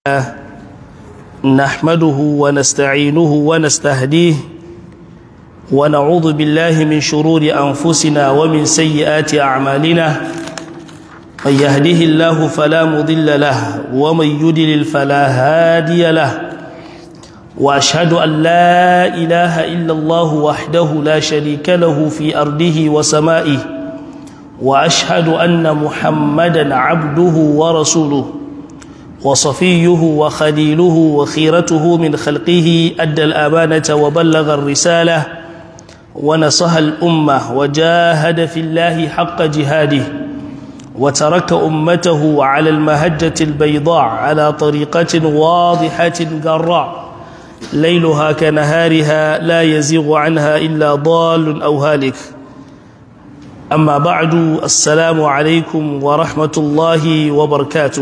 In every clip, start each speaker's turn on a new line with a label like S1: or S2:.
S1: نحمده ونستعينه ونستهديه ونعوذ بالله من شرور أنفسنا ومن سيئات أعمالنا من يهده الله فلا مضل له ومن يدلل فلا هادي له وأشهد أن لا إله إلا الله وحده لا شريك له في أرضه وسمائه وأشهد أن محمدا عبده ورسوله وصفيه وخليله وخيرته من خلقه أدى الأمانة وبلغ الرسالة ونصح الأمة وجاهد في الله حق جهاده وترك أمته على المهجة البيضاء على طريقة واضحة جراء ليلها كنهارها لا يزيغ عنها إلا ضال أو هالك أما بعد السلام عليكم ورحمة الله وبركاته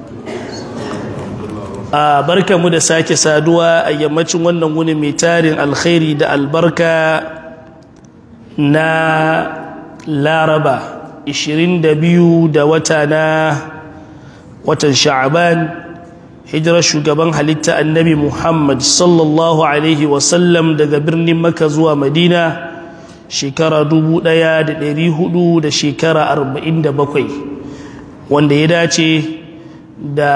S1: a barka mu da sake saduwa a yammacin wannan wuni mai tarin alkhairi da albarka na laraba 22 da wata na watan sha'aban hijirar shugaban halitta annabi muhammad sallallahu alaihi wasallam daga birnin maka zuwa madina shekara 1400 da shekara 47 wanda ya dace da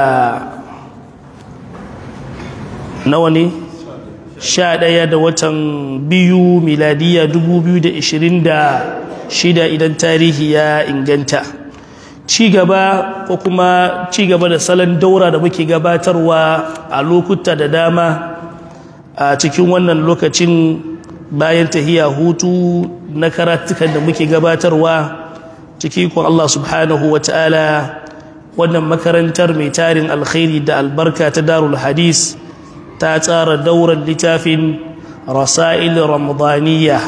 S1: nawa ne sha ɗaya da watan biyu miladiya dubu biyu da ishirin da shida idan tarihi ya inganta ci gaba ko kuma ci gaba da salon daura da muke gabatarwa a lokuta da dama a cikin wannan lokacin bayan tahiya hutu na karatukan da muke gabatarwa ciki kun Allah subhanahu wa ta'ala wannan makarantar mai tarin alkhairi da albarka ta darul hadis ta tsara daular littafin rasa'il ramadaniya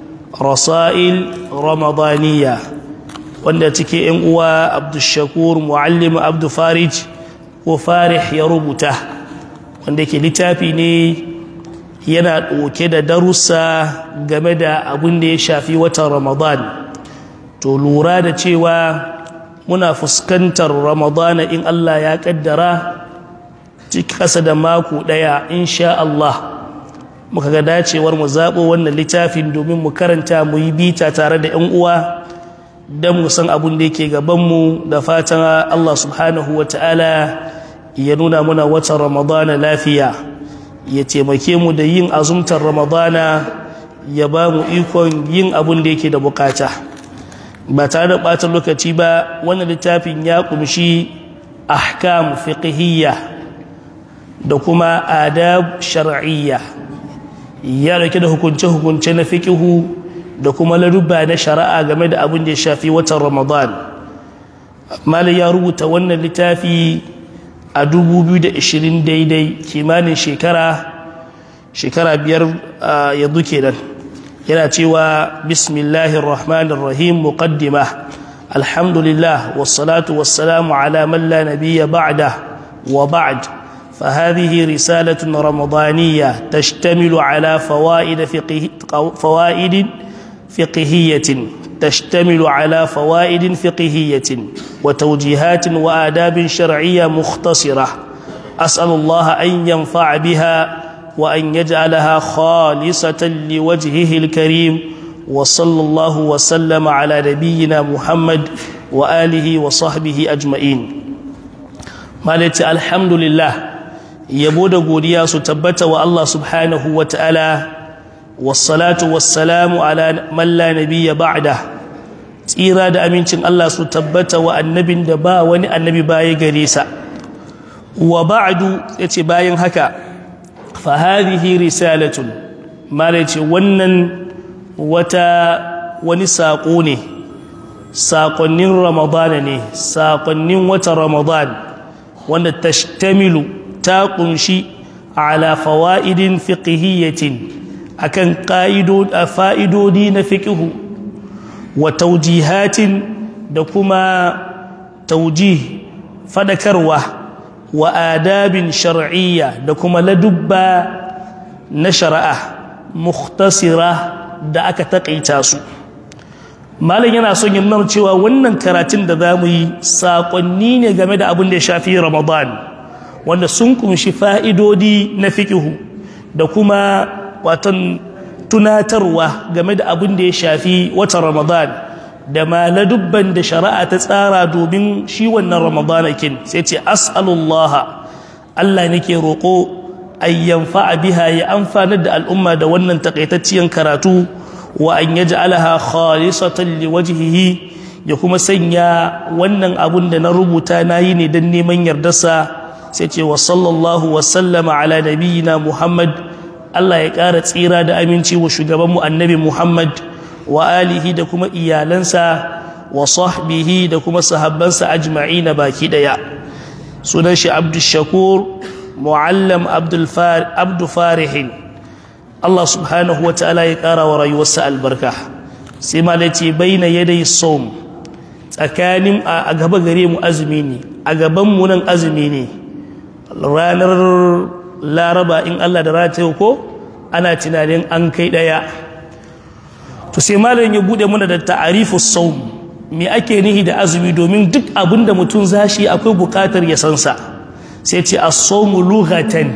S1: rasa'il ramadaniya wanda cike yan uwa abdushakur muallim abdu farij ko farih ya rubuta wanda ke littafi ne yana ɗauke da darussa game da abin da ya shafi watan ramadan to lura da cewa muna fuskantar ramadana in allah ya ƙaddara kasa da mako ɗaya insha Allah muka ga dacewar mu zaɓo wannan littafin domin mu karanta mu yi bita tare da 'yan uwa don mu san abin da yake gabanmu da fatan Allah subhanahu wa ta'ala ya nuna muna watan ramadana lafiya ya taimake mu da yin azumtar ramadana ya ba mu ikon yin abin da yake da bukata ba tare da ɓata lokaci ba wannan littafin ya kumshi ahkam fiqhiyya da kuma adab shar'iyya ya dauke da hukunce-hukunce na fikihu da kuma laruba na shari'a game da abin da ya shafi watan ramadan malai ya rubuta wannan littafi a 2020 daidai kimanin shekara shekara biyar yanzu kenan yana cewa bismillahir rahmanir rahim muqaddima alhamdulillah wassalatu wassalamu ala man la nabiyya ba'da wa ba'd فهذه رسالة رمضانية تشتمل على فوائد فقه فوائد فقهية تشتمل على فوائد فقهية وتوجيهات وآداب شرعية مختصرة أسأل الله أن ينفع بها وأن يجعلها خالصة لوجهه الكريم وصلى الله وسلم على نبينا محمد وآله وصحبه أجمعين مالتي الحمد لله yabo da godiya su tabbata wa Allah subhanahu wa ta'ala wassalatu wassalamu ala man la nabiyya ba'da tsira da amincin Allah su tabbata wa annabin da ba wani annabi baya gare sa wa ba'du yace bayan haka fa hadhihi risalatun mala yace wannan wata wani sako ne sakonnin ramadana ne sakonnin wata ramadan wanda tashtamilu ta kunshi ala fawa'idin fiqhiyyatin akan fa'idodi na fiqhu wa taujihatin da kuma taujih fadakarwa wa adabin shar'iyya da kuma ladubba na shari'a mukhtasira da aka taƙaita su malam yana son yin nuna cewa wannan karatun da za mu yi saƙonni ne game da abin da ya shafi ramadan wanda sun kumshi fa'idodi na fikihu da kuma watan tunatarwa game da abin da ya shafi watan ramadan da maladubban da shari'a ta tsara domin shi wannan ramadanakin sai ce as'alullah Allah nake roƙo ayyan fa'a biha ya amfanar da al'umma da wannan takaitacciyar karatu wa an yaj'alaha khalisatan liwajhihi ya kuma sanya wannan abun da na rubuta nayi ne dan neman yardarsa sai ce wa sallallahu wa sallama ala nabiyyina Muhammad Allah ya ƙara tsira da aminci wa shugabanmu annabi Muhammad wa alihi da kuma iyalansa wa sahbihi da kuma sahabbansa ajma'ina baki daya sunan shi Abdul Shakur muallam Abdul Far Abdu Farihin Allah subhanahu wa ta'ala ya ƙara wa rayuwarsa albarka sai ma ce baina yadai som tsakanin a gaba gare mu azumi ne a gaban mu nan azumi ne ranar laraba in Allah da rata ko ana tunanin an kai daya to sai malam ya bude mana da ta'arifus sawm me ake nihi da azumi domin duk abin da mutum zashi akwai bukatar ya san sa sai ce as-sawmu lughatan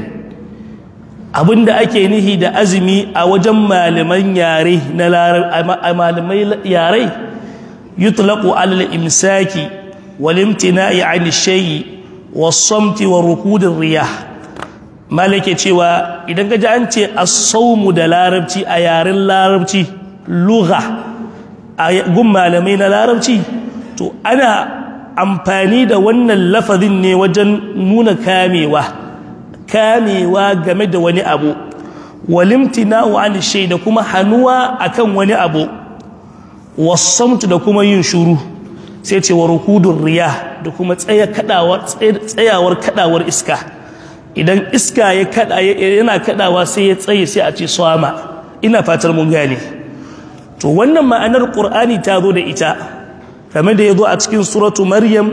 S1: abinda ake nihi da azumi a wajen malaman yare na malamai yare yutlaqu ala al-imsaki wal imtina'i 'an ash-shay'i was-samti wa rukud ar-riyah malake cewa idan ka ji an ce as-sawmu da larabci a yaren larabci lugha a gun malamai na larabci to ana amfani da wannan lafazin ne wajen nuna kamewa kamewa game da wani abu walimtina'u an shay da kuma hanuwa akan wani abu wasamtu da kuma yin shuru sai ce wa rukudur riya da kuma tsaya kadawar tsayawar kadawar iska idan iska ya kada yana kadawa sai ya tsaye sai a ce swama ina fatar mun gane to wannan ma'anar qur'ani ta zo da ita kamar da ya zo a cikin suratu maryam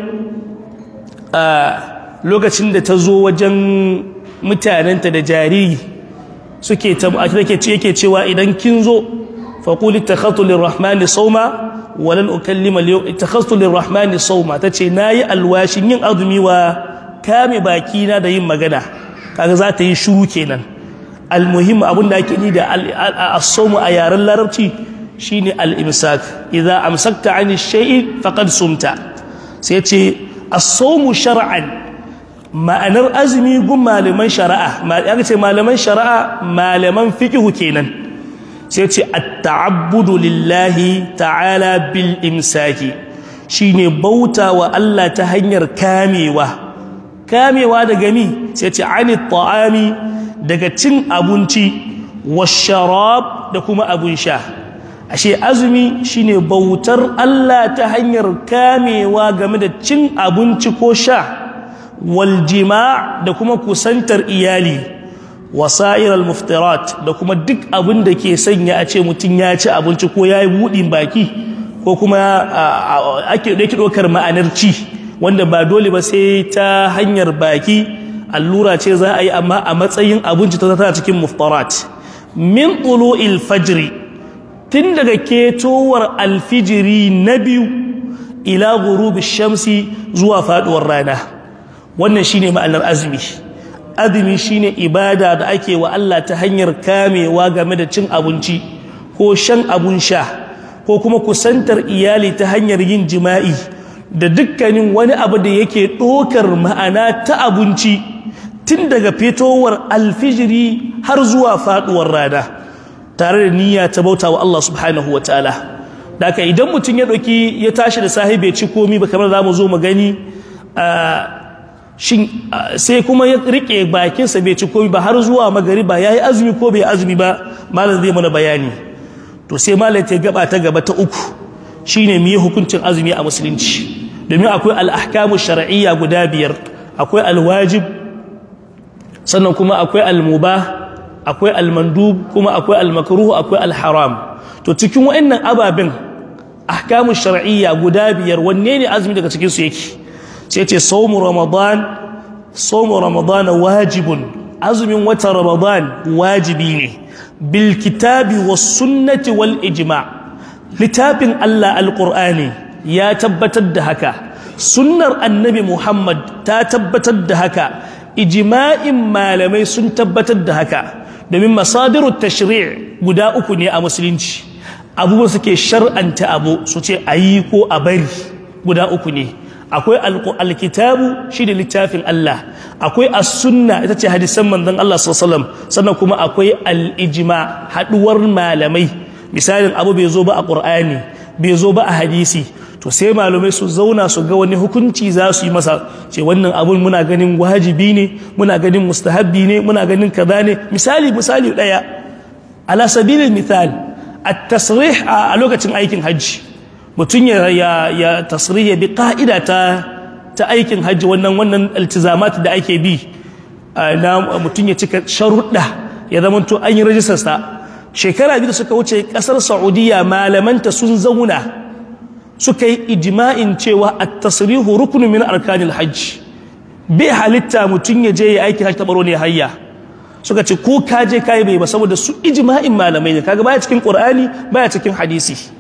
S1: a lokacin da ta zo wajen mutanenta da jariri suke take ce yake cewa idan kin zo faquli takhatu lirrahmani sawma walan ukallima takhatu lirrahmani sawma tace nayi alwashin yin azumi wa kame baki na da yin magana kaga za ta yi shiru kenan almuhim abin da ake ni da as-sawmu a yaren larabci shine al-imsak idza amsakta 'ani shay'in faqad sumta sai ce as-sawmu shar'an ma'anar azumi gun malaman shari'a ya ce malaman shari'a malaman fiqhu kenan sai ce at-ta'abbudu lillahi ta'ala bil imsaki shine bauta wa Allah ta hanyar kamewa kamewa daga mi sai ce ani ta'ami daga cin abinci washarab da kuma abun sha ashe azumi shine bautar Allah ta hanyar kamewa game da cin abinci ko sha waljima da kuma kusantar iyali wasa'ir al-muftirat da kuma duk abin da ke sanya a ce mutum ya ci abinci ko ya yi buɗin baki ko kuma ake ɗauki ɗaukar ma'anar ci wanda ba dole ba sai ta hanyar baki allura ce za a yi amma a matsayin abinci ta tana cikin muftarat min tulu'il fajri tun daga ketowar alfijiri na biyu ila gurubi shamsi zuwa faduwar rana wannan shine ma'anar azumi azumi shine ibada da ake wa Allah ta hanyar kamewa game da cin abinci ko shan abun sha ko kuma kusantar iyali ta hanyar yin jima'i da dukkanin wani abu da yake ɗokar ma'ana ta abinci tun daga fitowar alfijiri har zuwa faduwar rana tare da niyya ta bauta wa Allah subhanahu wa ta'ala daga idan mutum ya ɗauki ya tashi da sahi bai ci komi ba kamar za mu zo mu gani sai kuma ya riƙe bakinsa bai ci komi ba har zuwa magariba ya yi azumi ko bai azumi ba malam zai mana bayani to sai malam ta gaba ta gaba ta uku shine mu yi hukuncin azumi a musulunci domin akwai al'ahkamu shar'iyya guda biyar akwai alwajib sannan kuma akwai almubah akwai almandub kuma akwai almakruh akwai alharam to cikin wayannan ababen ahkamu shar'iyya guda biyar wanne ne azumi daga cikin su yake sai ce sawmu ramadan sawmu ramadan wajibun azumin watan ramadan wajibi ne bil kitabi was sunnati wal ijma' littafin Allah alqur'ani ya tabbatar da haka sunnar annabi Muhammad ta tabbatar da haka ijma'in malamai sun tabbatar da haka domin masadirut tashri' guda uku ne a musulunci abubuwa suke shar'anta abu su ce a yi ko a bari guda uku ne akwai alkitabu shi da littafin Allah akwai as-sunna ita ce hadisan manzon Allah sallallahu sannan kuma akwai al-ijma haduwar malamai misalin abu bai zo ba a qur'ani bai zo ba a hadisi to sai malamai su zauna su ga wani hukunci za su yi masa ce wannan abun muna ganin wajibi ne muna ganin mustahabbi ne muna ganin kaza ne misali misali daya ala sabilil misal at-tasrih a lokacin aikin hajji mutum ya ya tasrih bi ka'ida ta ta aikin hajji wannan wannan iltizamat da ake bi na mutum ya cika sharuɗa ya zama to an yi rajistar sa shekara biyu da suka wuce kasar Saudiya malamanta sun zauna suka yi ijma'in cewa at-tasrihu ruknu min arkanil hajj bai halitta mutum ya je ya aiki hajji tabaro ne hayya suka ce ko ka je kai bai ba saboda su ijma'in malamai ne kaga baya cikin qur'ani baya cikin hadisi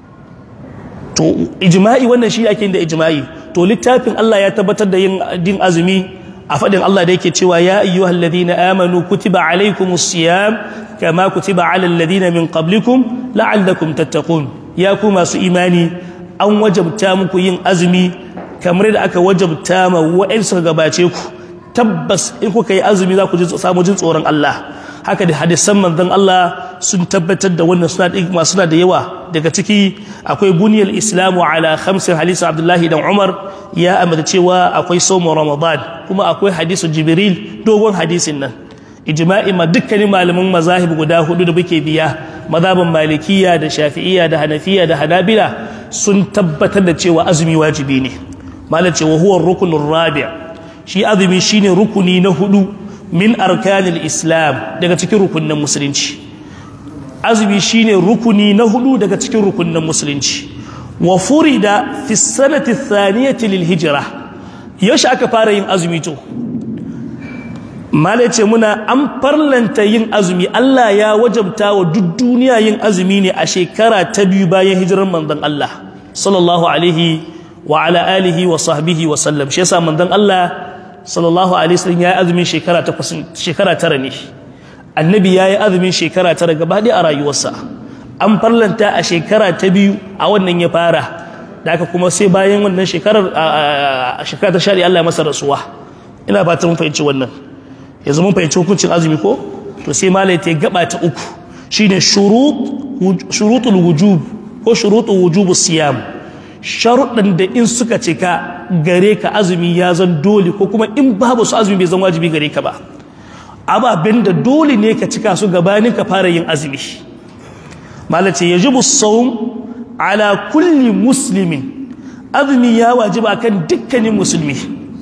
S1: to ijma'i wannan shi ake da ijma'i to littafin Allah ya tabbatar da yin din azumi a fadin Allah da yake cewa ya ayyuhal ladina amanu kutiba alaykumus siyam kama kutiba alal ladina min qablikum la'allakum tattaqun ya ku masu imani an wajabta muku yin azumi kamar da aka wajabta ma wa'ansu gabace ku tabbas in kuka yi azumi za ku ji samu jin tsoron Allah haka da hadisan manzon Allah sun tabbatar da wannan suna da suna da yawa daga ciki akwai buniyar islamu ala khamsin hadisi abdullahi dan umar ya amata cewa akwai somo ramadan kuma akwai hadisu jibril dogon hadisin nan ijma'i ma dukkanin malaman mazahib guda hudu da muke biya mazhabin malikiya da shafi'iyya da hanafiya da hanabila sun tabbatar da cewa azumi wajibi ne malam ce wa huwa rukunur rabi' shi azumi shine rukuni na hudu min arkanil islam daga cikin rukunin musulunci azumi shine rukuni na hudu daga cikin rukunin musulunci wa furida fi sanati thaniyati lil hijra yaushe aka fara yin azumi to malai ce muna an farlanta yin azumi Allah ya wajabta wa duk duniya yin azumi ne a shekara ta biyu bayan hijirar manzon Allah sallallahu alaihi wa ala alihi wa sahbihi wa sallam shi yasa manzon Allah sallallahu alaihi wasallam ya yi azumin shekara takwas shekara tara ne annabi ya yi azumin shekara tara gaba ɗaya a rayuwarsa an farlanta a shekara ta biyu a wannan ya fara da aka kuma sai bayan wannan shekarar a shekara ta shari Allah ya masa rasuwa ina fatan mun fahimci wannan yanzu mun fahimci hukuncin azumi ko to sai malai ta gaba ta uku shine shurut shurutul wujub ko shurutul wujubus siyam sharuɗan da in suka cika gare ka azumi ya zan dole ko kuma in babu su azumi bai zan wajibi gare ka ba ababen da dole ne ka cika su gabanin ka fara yin azumi malace yajibu sawm ala kulli muslimin azumi ya wajiba kan dukkanin musulmi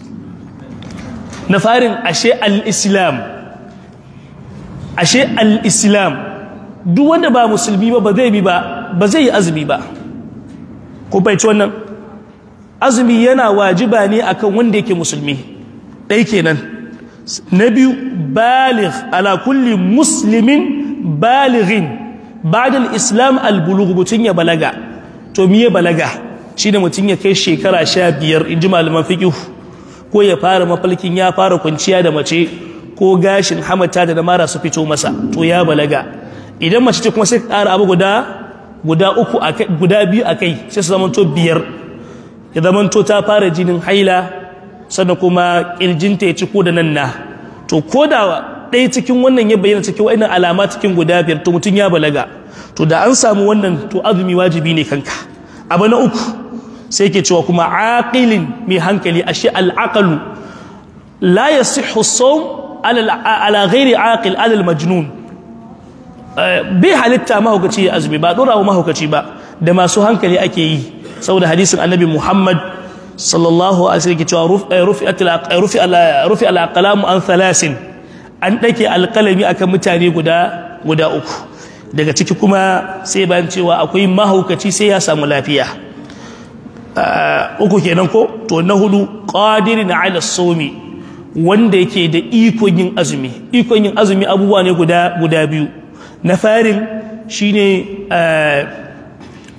S1: na farin ashe al-islam ashe al-islam duk wanda ba musulmi ba ba zai bi ba ba zai yi azumi ba ko bai ci wannan azumi yana wajiba ne akan wanda yake musulmi ɗai kenan na biyu baligh ala kulli muslimin balighin ba'da al-islam al-bulugh mutun ya balaga to miye balaga shine mutun ya kai shekara 15 inji malaman fiqh ko ya fara mafalkin ya fara kwanciya da mace ko gashin hamata da mara su fito masa to ya balaga idan mace ce kuma sai ƙara abu guda guda uku guda biyu a kai sai su zamanto biyar ya zamanto ta fara jinin haila sannan kuma ƙirjinta ya ci ko da nan na to ko da ɗaya cikin wannan ya bayyana cikin wa'annan alama cikin guda biyar to mutum ya balaga to da an samu wannan to azumi wajibi ne kanka abu na uku sai ke cewa kuma aqilin mai hankali ashe al'aqalu la yasihhu as-sawm ala ghairi aqil ala al-majnun bai halitta mahaukaci ya azumi ba dora wa mahaukaci ba da masu hankali ake yi saboda hadisin annabi Muhammad sallallahu alaihi wasallam cewa rufi rufi al-aqlam an thalasin an dake alqalami akan mutane guda guda uku daga ciki kuma sai bayan cewa akwai mahaukaci sai ya samu lafiya uku kenan ko to na hudu qadirin ala sawmi wanda yake da ikon yin azumi ikon yin azumi abubuwa ne guda guda biyu na farin shine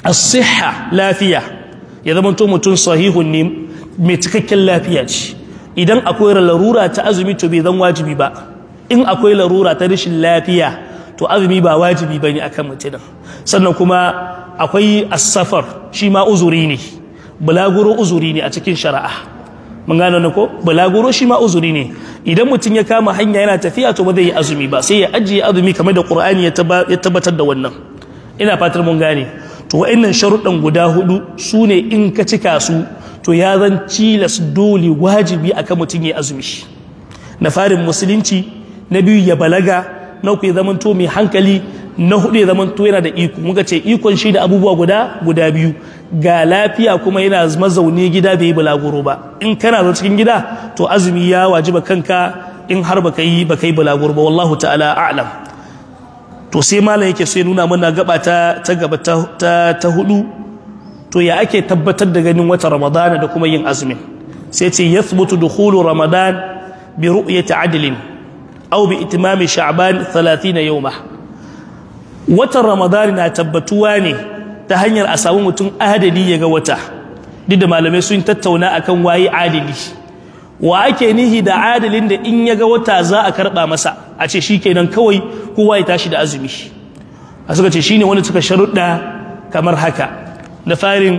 S1: as-sihha lafiya ya zama to mutum sahihun ne mai cikakken lafiya ce idan akwai larura ta azumi to bai zan wajibi ba in akwai larura ta rashin lafiya to azumi ba wajibi bane akan mutum sannan kuma akwai as-safar shi ma uzuri ne bulaguro uzuri ne a cikin shari'a mun gano ne ko bulaguro shi ma uzuri ne idan mutum ya kama hanya yana tafiya to ba zai yi azumi ba sai ya ajiye azumi kamar da Qur'ani ya tabbatar da wannan ina fatar mun gane to wa'annan sharuɗan guda hudu su ne in ka cika su to ya zan cilas dole wajibi akan mutum ya azumi na farin musulunci na biyu ya balaga na uku ya zamanto mai hankali na hudu ya zamanto yana da iko muka ce ikon shi da abubuwa guda guda biyu ga lafiya kuma yana mazaune gida bai yi bulaguro ba in kana zo cikin gida to azumi ya wajiba kanka in har baka yi baka yi bulaguro ba wallahu ta'ala a'lam to sai malam yake so ya nuna mana gaba ta ta gaba ta ta hudu to ya ake tabbatar da ganin wata ramadana da kuma yin azumin sai ce yathbutu dukhulu ramadan bi ru'yati adlin aw bi itimami sha'ban 30 yawma watan ramadan na tabbatuwa ne ta hanyar a samu mutum adali ya ga wata duk da malamai sun tattauna akan waye adali wa ake nihi da adalin da in ya ga wata za a karba masa a ce shikenan kawai kowa ya tashi da azumi a suka ce shine wanda suka sharuɗa kamar haka da farin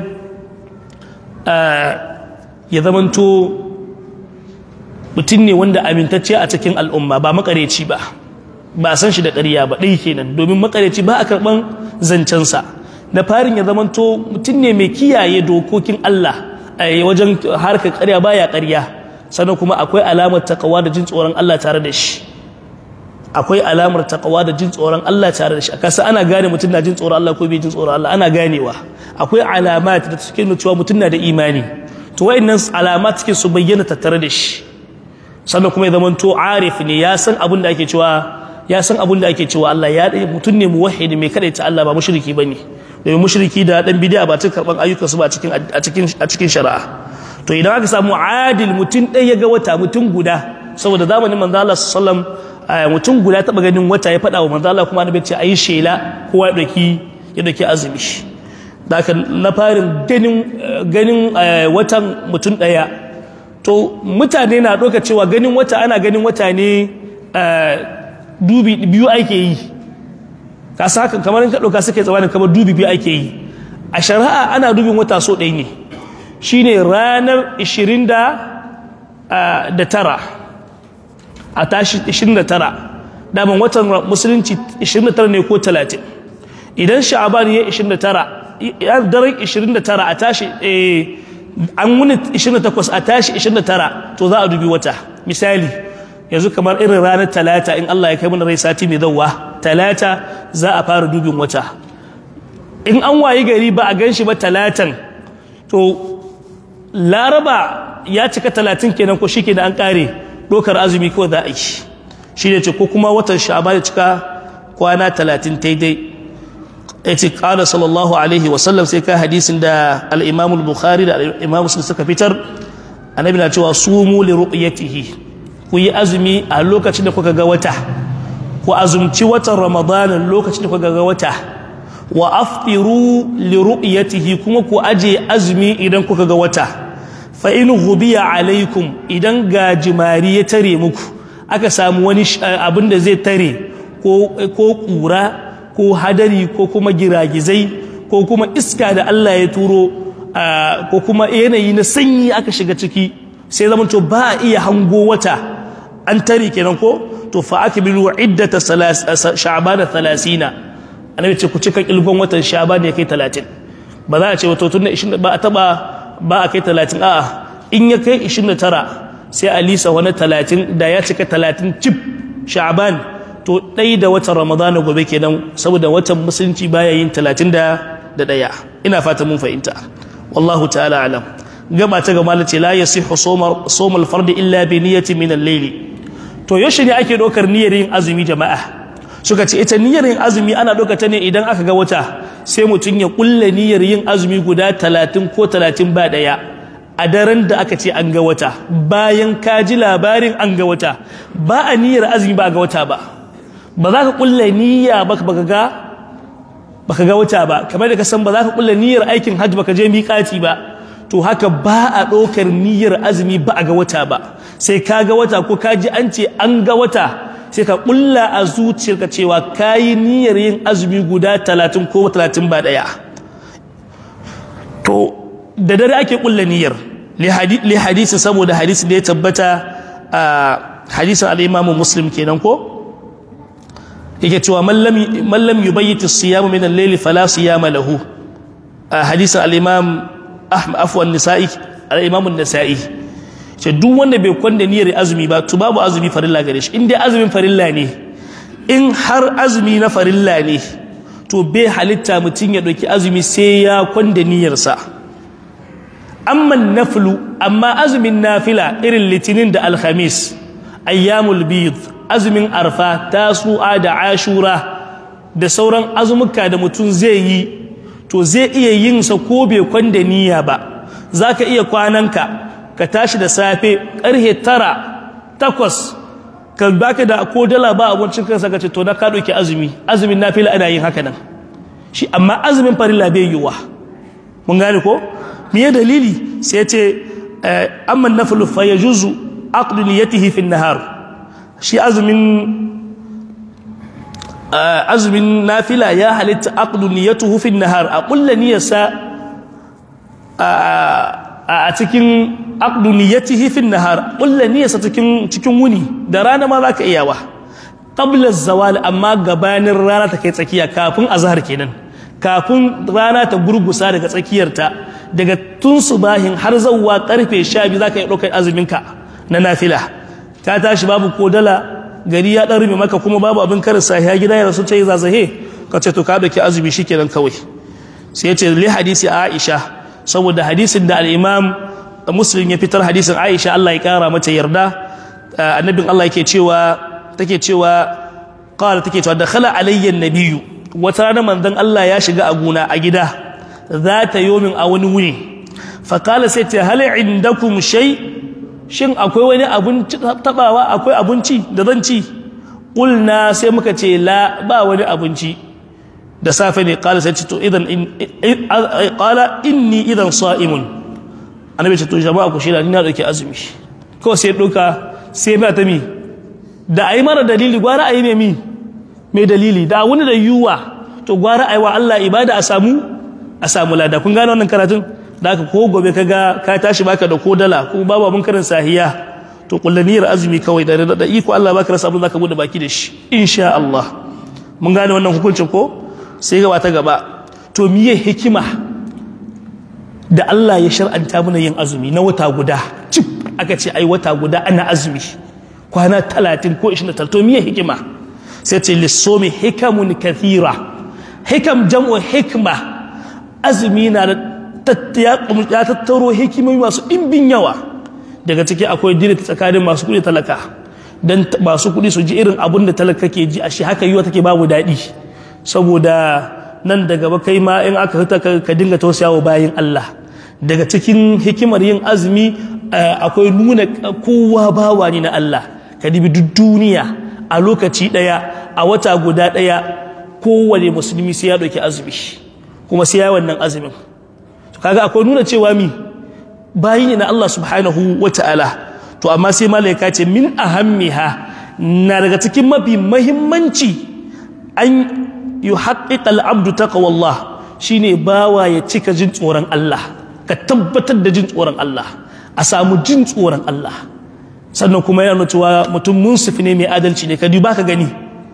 S1: ya zamanto mutum ne wanda amintacce a cikin al'umma ba makareci ba ba a san shi da ƙarya ba ɗai kenan domin makareci ba a karɓan zancensa da farin ya zamanto mutum ne mai kiyaye dokokin Allah a wajen harkar ƙarya baya ƙarya sannan kuma akwai alamar takawa da jin tsoron Allah tare da shi akwai alamar takawa da jin tsoron Allah tare da shi a kasa ana gane mutum na jin tsoron Allah ko bai jin tsoron Allah ana ganewa akwai alamat da suke nuna cewa mutum na da imani to wayannan alamat suke su bayyana tattare da shi sannan kuma ya zama to arif ne ya san abin da ake cewa ya san abin da ake cewa Allah ya dai mutum ne muwahhidi mai kadaita Allah ba mushriki bane domin mushriki da dan bid'a ba ta karban ayyukan su ba cikin a cikin a cikin shari'a to idan aka samu adil mutum ɗaya ya ga wata mutum guda saboda zamanin manzo Allah sallallahu alaihi mutum guda taba ganin wata ya faɗa wa manzo Allah kuma annabi ce ayi shela kowa ya dauki ya dauki azumi da na farin ganin ganin watan mutum ɗaya to mutane na ɗauka cewa ganin wata ana ganin wata ne dubi biyu ake yi ka haka kamar ka ɗauka suke tsawanin kamar dubi biyu ake yi a shari'a ana dubin wata so ɗaya ne shine ranar 29 a tashi 29 daman watan musulunci 29 ne ko 30 idan sha'aban ya 29 daren 29 a tashi an wuni 28 a tashi 29 to za a dubi wata misali yanzu kamar irin ranar talata in Allah ya kai mana rai sati mai zauwa talata za a fara dubin wata in an wayi gari ba a gan shi ba talatan to laraba ya cika talatin kenan ko shi ke da an kare dokar azumi kawai za a yi shi ne ce ko kuma watan sha'aba ya cika kwana talatin daidai ya ce ƙada sallallahu alaihi wasallam sai ka hadisin da al'imamul bukhari da al'imamu sun suka fitar annabi na cewa sumu li ru'yatihi ku yi azumi a lokacin da kuka ga wata ku azumci watan ramadanin lokacin da kuka ga wata wa aftiru li ru'yatihi kuma ku aje azumi idan kuka ga wata fa in ghubiya alaikum idan gajimari ya tare muku aka samu wani abin da zai tare ko ko kura ko hadari ko kuma giragizai ko kuma iska da Allah ya turo ko kuma yanayi na sanyi aka shiga ciki sai zaman to ba a iya hango wata an tare kenan ko to fa akbilu iddata sha'ban 30 annabi ce ku cika kilgon watan sha'ban ya kai 30 ba za a ce wato tun 20 ba a taba ba a kai 30 a'a in ya kai 29 sai a lisa wani 30 da ya cika 30 cif sha'ban to ɗai da watan ramadana gobe kenan saboda watan musulunci baya yin 30 da ɗaya ina fata mun fahimta wallahu ta'ala alam gaba ta gama ce la yasihu somar fardi illa bi niyyati min al-layli to yaushe ne ake dokar niyyar yin azumi jama'a suka ce ita niyyar yin azumi ana doka ta ne idan aka ga wata sai mutum ya kulle niyyar yin azumi guda talatin ko talatin ba daya a daren da aka ce an ga wata bayan ka ji labarin an ga wata ba a niyyar azumi ba a ga wata ba ba za ka kulle niyya ba ka ga baka ga wata ba kamar da ka san ba za ka kulle niyyar aikin hajji baka je miƙati ba to haka ba a ɗaukar niyyar azumi ba a ga wata ba sai ka ga wata ko ka ji an ce an ga wata sai ka ƙulla a zuciyarka cewa ka yi niyyar yin azumi guda talatin ko talatin ba ɗaya to da dare ake ƙulla niyyar li hadisi saboda hadisi da ya tabbata a hadisin al'imamu muslim kenan ko yake cewa mallam yubayyiti siyamu min al-layli fala siyama lahu hadisin al-imam ahmad afwan nisa'i al-imam an-nisa'i ce duk wanda bai kwanda niyyar azumi ba to babu azumi farilla gare shi in dai azumin farilla ne in har azumi na farilla ne to bai halitta mutum ya ɗauki azumi sai ya kwanda niyyarsa amma naflu amma azumin nafila irin litinin da alhamis ayyamul bid azumin arfa tasu'a da ashura da sauran azumuka da mutum zai yi to zai iya yin sa ko bai kwanda niyya ba zaka iya kwananka ka tashi da safe karhe tara takwas ka baka da ko dala ba abincin kansa ka ce to na ka ɗauki azumi azumin nafila ana yin haka nan shi amma azumin farilla bai yiwa mun gane ko me dalili sai ce amma naflu fa yajuzu aqdu niyyatihi fi nahar shi azumin azumin nafila ya halitta aqdu niyyatuhu fi nahar a kullu niyyarsa a cikin aqdu niyyatihi fi nahar kullu niyyarsa cikin cikin wuni da rana ma zaka iyawa qabla zawal amma gabanin rana ta kai tsakiya kafin azhar kenan kafin rana ta gurgusa daga tsakiyarta daga tun subahin har zawwa karfe 12 zaka yi daukar azuminka na nafila ka tashi babu ko dala gari ya dan rume maka kuma babu abin karin sahiya gida ya rasu ce zazahe ka ce to ka dauki azumi shikenan kawai sai ya ce li hadisi Aisha saboda hadisin da al-Imam Muslim ya fitar hadisin Aisha Allah ya kara mata yarda annabin Allah yake cewa take cewa qala take cewa dakhala alayya an-nabiyyu wata rana manzon Allah ya shiga a gona a gida za ta yomin a wani wuni faƙala sai ce hali indakum shai shin akwai wani abinci tabawa akwai abinci da zan ci ƙulna sai muka ce la ba wani abinci da safe ne ƙala sai ce to idan ƙala inni idan sa'imun annabi ce to jama'a ku shida ni na ɗauki azumi kawai sai ɗauka sai ba ta mi da a yi mara dalili gwara a yi ne mi mai dalili da wani da yiwuwa to gwara a yi wa Allah ibada a samu a samu lada kun gane wannan karatun da aka ko gobe ka ga ka tashi baka da ko dala ko babu abin karin sahiya to kullaniyar azumi kawai da da iko Allah baka rasa abin zaka bude baki da shi insha Allah mun gane wannan hukuncin ko sai gaba ta gaba to miye hikima da Allah ya shar'anta mana yin azumi na wata guda cip aka ce ai wata guda ana azumi kwana 30 ko 29 to miye hikima sai ce lissomi hikamun kathira hikam jam'u hikma azumi na da ya tattaro hikimomi masu ɗimbin yawa daga ciki akwai dini tsakanin masu kuɗi talaka don masu kuɗi su ji irin abin da talaka ke ji a shi haka yiwa take babu daɗi saboda nan da gaba kai ma in aka hita ka dinga tausayawa bayan Allah daga cikin hikimar yin azumi akwai nuna kowa bawa ne na Allah ka dibi duk duniya a lokaci ɗaya a wata guda ɗaya kowane musulmi sai ya ɗauki azumi kuma sai ya wannan azumin kaga akwai nuna cewa mi bayi ne na Allah subhanahu wa ta'ala to amma sai malaika ce min ahammiha na daga cikin mafi mahimmanci an yi haƙiƙa al'abdu taqwallah shine bawa ya cika jin tsoron Allah ka tabbatar da jin tsoron Allah a samu jin tsoron Allah sannan kuma yana cewa mutum munsifi ne mai adalci ne ka duba ka gani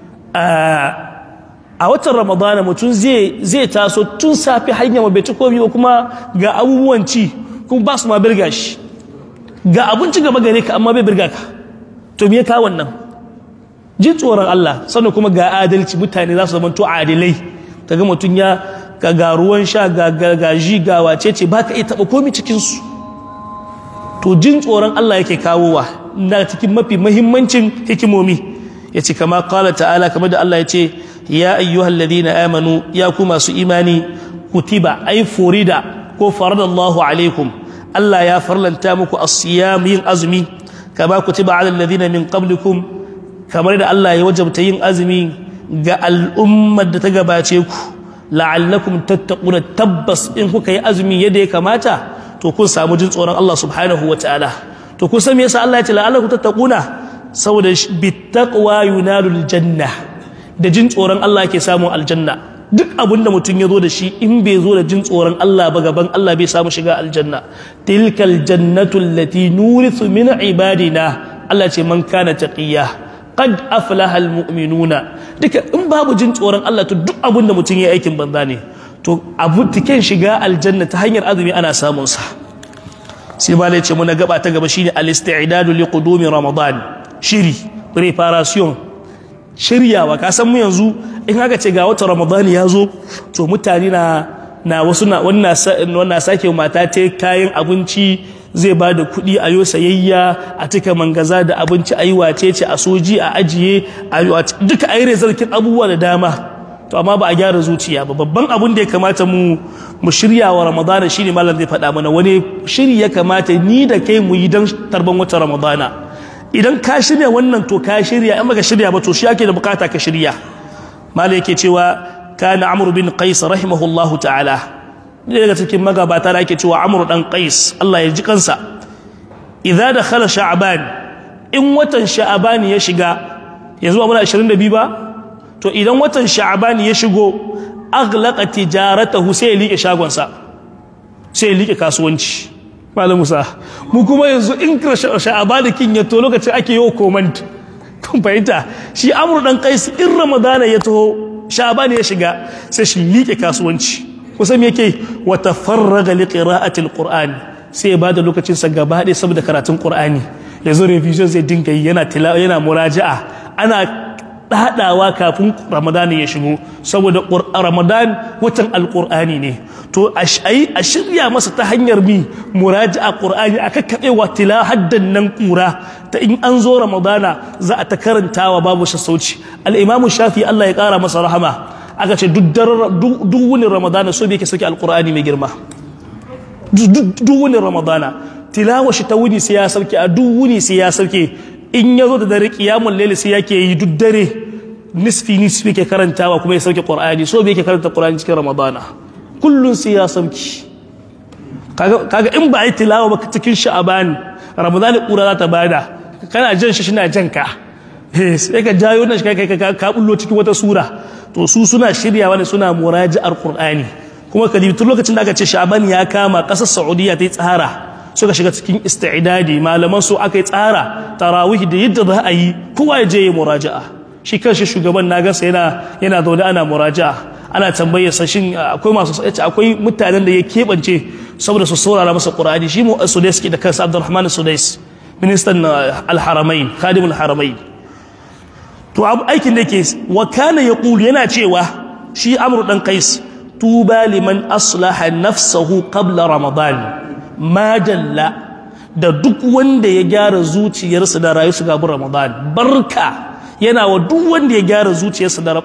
S1: a watan ramadana mutum zai taso tun safi hanya bai ci komi kuma ga abubuwan ci kuma ba su ma birga shi ga abinci gaba gare ka amma bai birga ka to me ka wannan jin tsoron Allah sannan kuma ga adalci mutane za su zama to adilai kaga mutum ya ga ga ruwan sha ga gaji ga wace ce baka iya taba komi cikin su to jin tsoron Allah yake kawowa na cikin mafi muhimmancin hikimomi yace kama qala ta'ala kamar da Allah ya ce ya ayyuhal ladina amanu ya ku masu imani kutiba ay furida ko faradallahu alaikum Allah ya farlanta muku as-siyam yin azumi kama kutiba alal ladina min qablikum kamar da Allah ya wajabta yin azumi ga al'ummar da ta gabace ku la'allakum tattaquna tabbas in kuka yi azumi yadda ya kamata to kun samu jin tsoron Allah subhanahu wa ta'ala to kun san me yasa Allah ya ce la'allakum tattaquna saboda bittaqwa yunalul janna da jin tsoron Allah ke samun aljanna duk abin da mutum ya zo da shi in bai zo da jin tsoron Allah ba gaban Allah bai samu shiga aljanna tilkal jannatu allati nurithu min ibadina Allah ce man kana taqiya qad aflaha almu'minuna duka in babu jin tsoron Allah to duk abin da mutum ya aikin banza ne to abu tiken shiga aljanna ta hanyar azumi ana samun sa sai ba ce muna gaba ta gaba shine al-isti'dadu li qudumi ramadan shiri preparation shiryawa ka san mu yanzu in aka ce ga wata ramadan ya zo to mutane na na wasu na wannan sake mata ta kayan abinci zai ba da kuɗi a yo sayayya a cika mangaza da abinci a yi wace ce a soji a ajiye a duka a yi rezarkin abubuwa da dama to amma ba a gyara zuciya ba babban abin da ya kamata mu mu shirya wa ramadana shine malam zai faɗa mana wani shiri ya kamata ni da kai mu yi don tarban wata ramadana idan ka shirya wannan to ka shirya in baka shirya ba to shi ake da bukata ka shirya malam yake cewa kana amr bin qais rahimahullahu ta'ala daga cikin magabata da ake cewa amr dan qais Allah ya ji kansa idza dakhala sha'ban in watan sha'ban ya shiga yanzu ba muna 22 ba to idan watan sha'ban ya shigo aghlaqa tijaratahu sai ya liƙe shagonsa sai ya liƙe kasuwanci malam musa mu kuma yanzu in sha'ban kin ya to lokacin ake yi comment kun fahimta shi amru dan qais in ramadana ya taho sha'ban ya shiga sai shi liƙe kasuwanci kusan me yake wa tafarraga li qira'ati alquran sai ya bada lokacin sa gaba ɗaya saboda karatun qur'ani yanzu revision zai dinga yi yana tilawa yana muraja'a ana haɗawa kafin ramadani ya shigo saboda ramadan watan alƙur'ani ne to a shirya masa ta hanyar mi muraji a ƙur'ani a kakkaɓe wa tila haddan nan ƙura ta in an zo ramadana za a ta karantawa babu sassauci al'imamu shafi allah ya ƙara masa rahama aka ce duk wuni ramadana so bai ke sauke alƙur'ani mai girma duk wuni ramadana tilawa shi ta wuni sai ya sauke a duk wuni sai ya sauke in ya zo da dare kiyamun laili sai yake yi duk dare nisfi nisfi ke karantawa kuma ya sauke qur'ani so bai ke karanta qur'ani cikin ramadana kullun sai ya sauki kaga in ba yi tilawa ba cikin sha'aban ramadana kura za ta bada kana jan shi shina jan ka sai ka jayo nan shi kai ka ka bullo cikin wata sura to su suna shiryawa ne suna muraji'ar qur'ani kuma kadibi tun lokacin da aka ce sha'aban ya kama kasar saudiya ta yi tsara suka shiga cikin istidadi malaman su aka yi tsara tarawih da yadda za a yi kowa ya je ya muraja'a shi kanshi shugaban na gansa yana yana zaune ana muraja'a ana tambayar sa shin akwai masu yace akwai mutanen da ya keɓance saboda su saurara masa qur'ani shi mu sudais ke da kansa abdurrahman sudais ministan al-haramain khadimul haramain to aikin da yake wa kana yaqulu yana cewa shi amru dan qais tuba liman aslaha nafsahu qabla ramadan majalla da duk wanda ya gyara zuciyarsa da rayu su gabu ramadan barka yana wa duk wanda ya gyara zuciyarsa da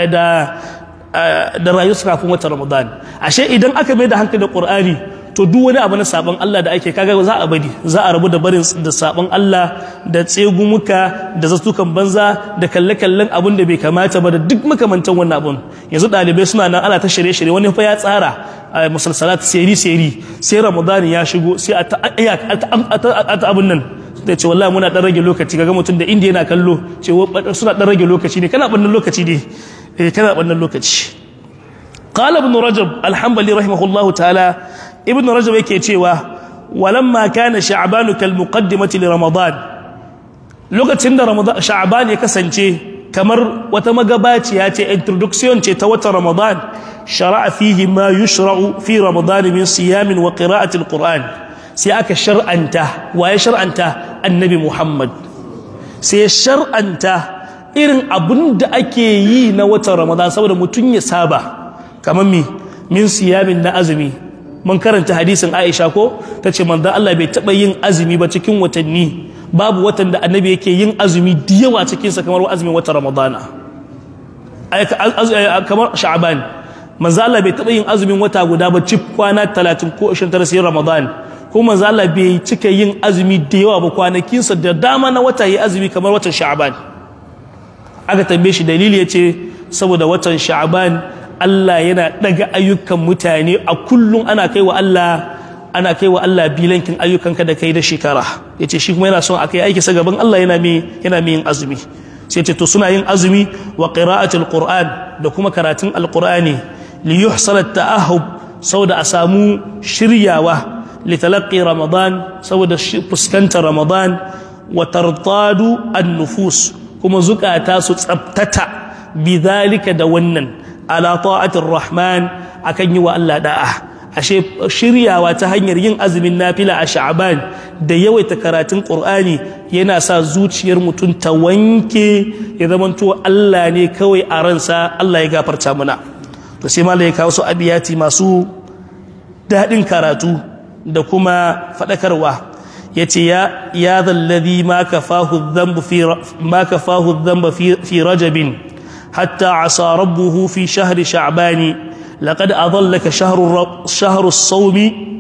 S1: da rayu su kafin wata ramadan ashe idan aka mai da hankali da qur'ani to duk wani abu na sabon Allah da ake kaga za a bari za a rabu da barin da sabon Allah da tsegumuka da zastukan banza da kalle-kallen abun da bai kamata ba da duk makamantan wannan abun yanzu ɗalibai suna nan ana ta shirye-shirye wani fa ya tsara a musalsalat seri-seri sai ramadan ya shigo sai a ta abun nan da ce wallahi muna dan rage lokaci kaga mutum da inda yana kallo ce suna dan rage lokaci ne kana bannan lokaci ne eh kana bannan lokaci qala ibn rajab alhambali rahimahullahu ta'ala ibn rajab yake cewa walamma kana sha'ban kal muqaddimati li ramadan lokacin da ramadan sha'ban ya kasance kamar wata magabaciya ce introduction ce ta wata ramadan shara'a fihi ma yushra'u fi ramadan min siyamin wa qira'ati alquran sai aka shar'anta waye shar'anta annabi muhammad sai shar'anta irin abin da ake yi na watan ramadan saboda mutum ya saba kamar mi min siyamin na azumi mun karanta hadisin Aisha ko tace manzon Allah bai taba yin azumi ba cikin watanni babu watan da annabi yake yin azumi da yawa cikin sa kamar azumin watan Ramadana kamar Sha'ban manzon Allah bai taba yin azumin wata guda ba cif kwana 30 ko 29 sai Ramadan ko manzon Allah bai cika yin azumi da yawa ba kwanakin sa da dama na wata yi azumi kamar watan Sha'ban aka tambaye shi dalili yace saboda watan Sha'ban Allah yana daga ayyukan mutane a kullum ana kai wa Allah ana kai wa Allah bilankin ayyukanka da kai da shekara yace shi kuma yana son akai aiki sa gaban Allah yana mai yana mai yin azumi sai ce to suna yin azumi wa qira'atul qur'an da kuma karatun alqur'ani li yuhsal at-ta'ahub saboda a samu shiryawa li talaqqi ramadan saboda fuskantar ramadan wa tartadu an-nufus kuma zukata su tsabtata bidhalika da wannan ala ta'atir rahman akan yi wa Allah da'a ashe shiryawa ta hanyar yin azumin nafila a sha'aban da yawaita karatun qur'ani yana sa zuciyar mutum ta wanke ya zamanto Allah ne kawai a ransa Allah ya gafarta mana to sai malai kawo su abiyati masu daɗin karatu da kuma faɗakarwa yace ya ya zalladhi ma kafahu dhanbu fi ma kafahu dhanba fi fi rajabin hatta asa rabbuhu fi shahri sha'bani لقد أضلك شهر شهر الصوم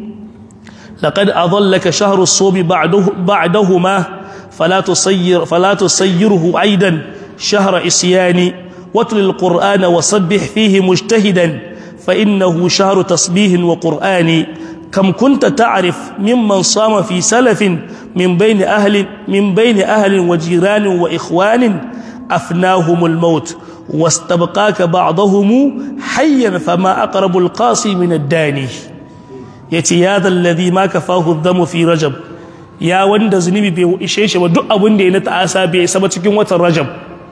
S1: لقد أضلك شهر الصوم بعده بعدهما فلا تصير فلا تصيره عيدا شهر إسيان واتل القرآن وصبح فيه مجتهدا فإنه شهر تسبيه وقرآن كم كنت تعرف ممن صام في سلف من بين أهل من بين أهل وجيران وإخوان أفناهم الموت واستبقاك بعضهم حيا فما أقرب القاسي من الداني يتي هذا الذي ما كفاه الذم في رجب يا وند زنبي بي إشيش ودق أبن دي نتعاسى بي سبتكين وتر رجب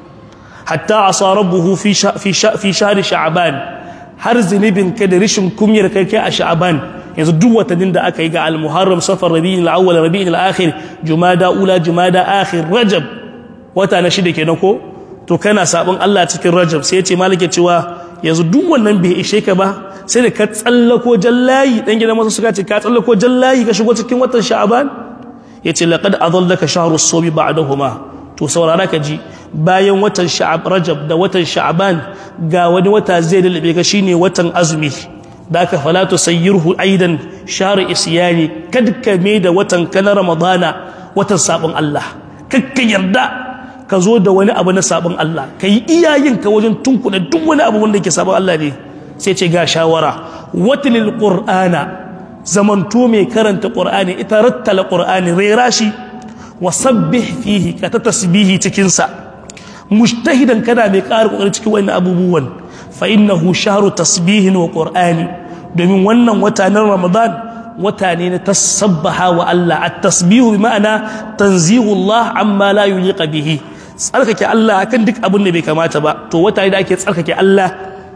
S1: حتى عصى ربه في شا في شا في شهر شعبان har zunubin ka da rishin kumyar kai kai a sha'aban yanzu duk watannin da aka yi ga al-muharram safar rabi'in al-awwal rabi'in al-akhir jumada ula jumada akhir rajab wata na shida kenan ko to kana sabon Allah cikin Rajab sai yace malike cewa yanzu duk wannan bai ishe ka ba sai da ka tsallako jallayi dan gidan masa suka ce ka tsallako jallayi ka shigo cikin watan Sha'ban yace laqad adallaka shahru as-sawmi ba'dahuma to saurara ka ji bayan watan Sha'ab Rajab da watan Sha'ban ga wani wata zai dalbe ka shine watan azumi da aka fala tusayyirhu aidan shahr isyani kadka me da watan kana ramadana watan sabon Allah kakka yarda ka zo da wani abu na sabon Allah ka yi iyayen ka wajen tunkuɗa duk wani abu wanda ke sabon Allah ne sai ce ga shawara watilil qur'ana zamanto mai karanta qur'ani ita rattala qur'ani rera shi wa sabbih fihi ka ta tasbihi cikin sa mujtahidan kana mai ƙara kokari cikin wannan abubuwan fa innahu shahru tasbihin wa qur'ani domin wannan wata na Ramadan wata ne na tasabbaha wa Allah at-tasbihu bi ma'ana tanzihu Allah amma la yuliqa bihi tsarkake Allah akan duk abin da bai kamata ba to wata da ake tsarkake Allah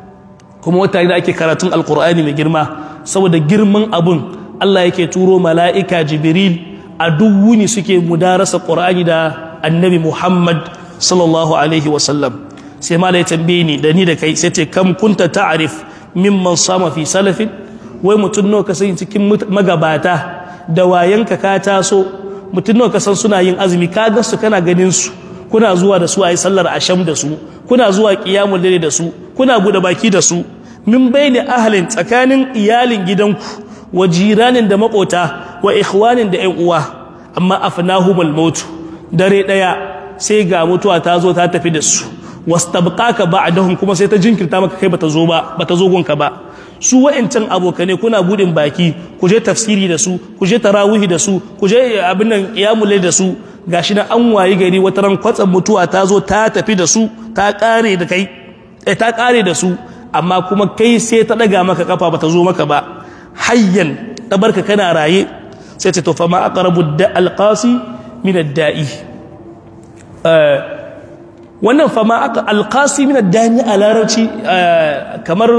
S1: kuma wata da ake karatun alkur'ani mai girma saboda girman abun Allah yake turo mala'ika jibril a duk wuni suke mudarasa qur'ani da annabi Muhammad sallallahu alaihi wasallam sai malai tambaye ni da ni da kai sai ce kam kunta ta'rif mimman sama fi salafin wai mutum nawa ka sani cikin magabata da wayanka ka taso mutum nawa ka san suna yin azumi ka ga su kana ganin su kuna zuwa da su a yi sallar asham da su kuna zuwa ƙiyamun dare da su kuna buɗe baki da su min bayni ahalin tsakanin iyalin gidanku wa jiranin da makota wa ikhwanin da ƴan uwa amma afnahumul maut dare ɗaya sai ga mutuwa ta zo ta tafi da su wastabqaka ba'dahum kuma sai ta jinkirta maka kai bata zo ba bata zo gonka ba su wa'ancan abokane kuna budin baki ku je tafsiri da su ku je tarawihi da su ku je abin nan qiyamul da su gashi na an wayi gari wata ran kwatsam mutuwa ta zo ta tafi da su ta kare da kai eh ta kare da su amma kuma kai sai ta daga maka kafa bata zo maka ba hayyan tabarka kana raye sai ta tofa ma aqrabu da alqasi min ad-da'i wannan fa ma alqasi min ad-da'i a larabci kamar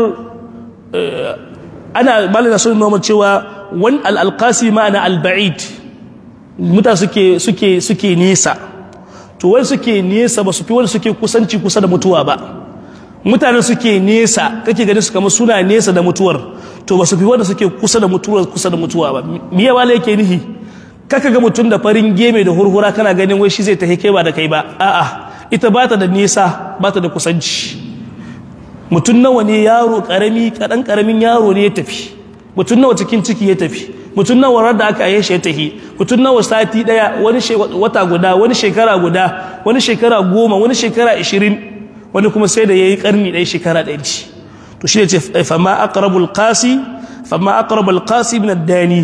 S1: ana malaka sun noma cewa wan al-alqasi ma'ana al-ba'id muta suke suke suke nesa to wani suke nesa ba su fi wani suke kusanci kusa da mutuwa ba mutane suke nesa kake ganin su kamar suna nesa da mutuwar to ba su fi wanda suke kusa da mutuwar kusa da mutuwa ba miya wala yake nihi kaka ga mutum da farin geme da hurhura kana ganin wai shi zai tafi kai ba da kai ba a'a ita bata da nesa bata da kusanci mutum nawa ne yaro karami kadan karamin yaro ne ya tafi mutum nawa cikin ciki ya tafi mutum nawa da aka yi shi ya tafi mutum nawa sati daya wani wata guda wani shekara guda wani shekara goma wani shekara ishirin wani kuma sai da ya yi karni ɗaya shekara ɗaya ce to shi ne ce fama aqrabul qasi fama aqrabul qasi min ad-dani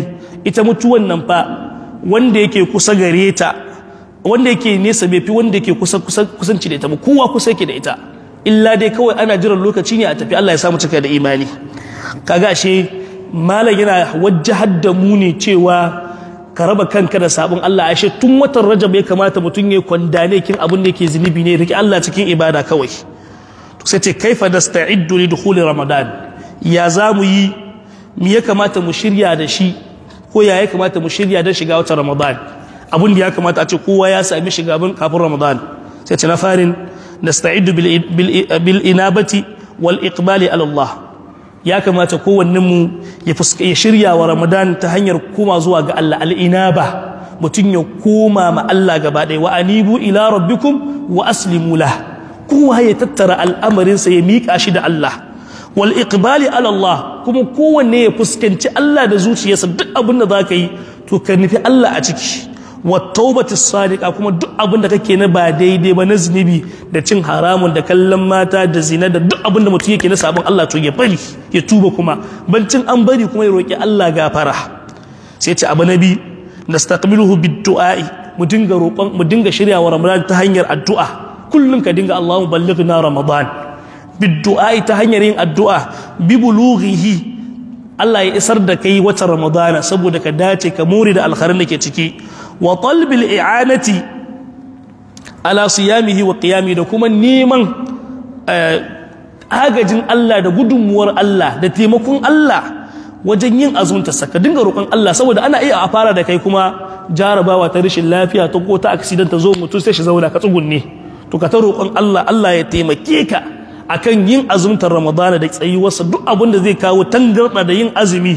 S1: ita mutuwan nan fa wanda yake kusa gare ta wanda yake nesa bai fi wanda yake kusa kusanci da ita ba kowa kusa yake da ita illa dai kawai ana jiran lokaci ne a tafi Allah ya samu cika da imani kaga ashe malam yana wajjahar da mu ne cewa ka raba kanka da sabon Allah ashe tun watan Rajab ya kamata mutum ya kwandane kin abin da yake zunubi ne rike Allah cikin ibada kawai to sai ce kaifa nasta'iddu li dukhuli ramadan ya za mu yi me ya kamata mu shirya da shi ko ya ya kamata mu shirya don shiga watan ramadan abin da ya kamata a ce kowa ya sami shiga kafin ramadan sai ce na farin nasta'iddu bil inabati wal iqbali ala Allah ya kamata kowannen mu ya shirya wa ramadan ta hanyar koma zuwa ga Allah al inaba mutum ya koma ma Allah gaba ɗaya wa anibu ila rabbikum wa aslimu lah kowa ya tattara al'amarinsa ya miƙa shi da Allah wal iqbali ala Allah kuma kowanne ya fuskanci Allah da zuciyarsa duk abin da zaka yi to ka nufi Allah a ciki wa taubati sadiqa kuma duk abin da kake na ba daidai ba na zunubi da cin haramun da kallon mata da zina da duk abin da mutum yake na sabon Allah to ya bari ya tuba kuma bancin an bari kuma ya roki Allah gafara sai ce abu nabi nastaqbiluhu bid-du'a'i mu dinga roƙon mu dinga shiryawa Ramadan ta hanyar addu'a kullum ka dinga Allahumma ballighna Ramadan bid-du'a'i ta hanyar yin addu'a bi bulughihi Allah ya isar da kai watan Ramadana saboda ka dace ka more da alkharin da ke ciki wa talbil i'anati ala siyamihi wa qiyami da kuma neman agajin Allah da gudunmuwar Allah da taimakon Allah wajen yin azunta saka dinga roƙon Allah saboda ana iya a fara da kai kuma jarabawa ta rashin lafiya ta ko ta accident ta zo mutum sai shi zauna ka tsugunne to ka ta roƙon Allah Allah ya taimake ka akan yin azumtar ramadana da tsayuwarsa duk abin da zai kawo tangarɗa da yin azumi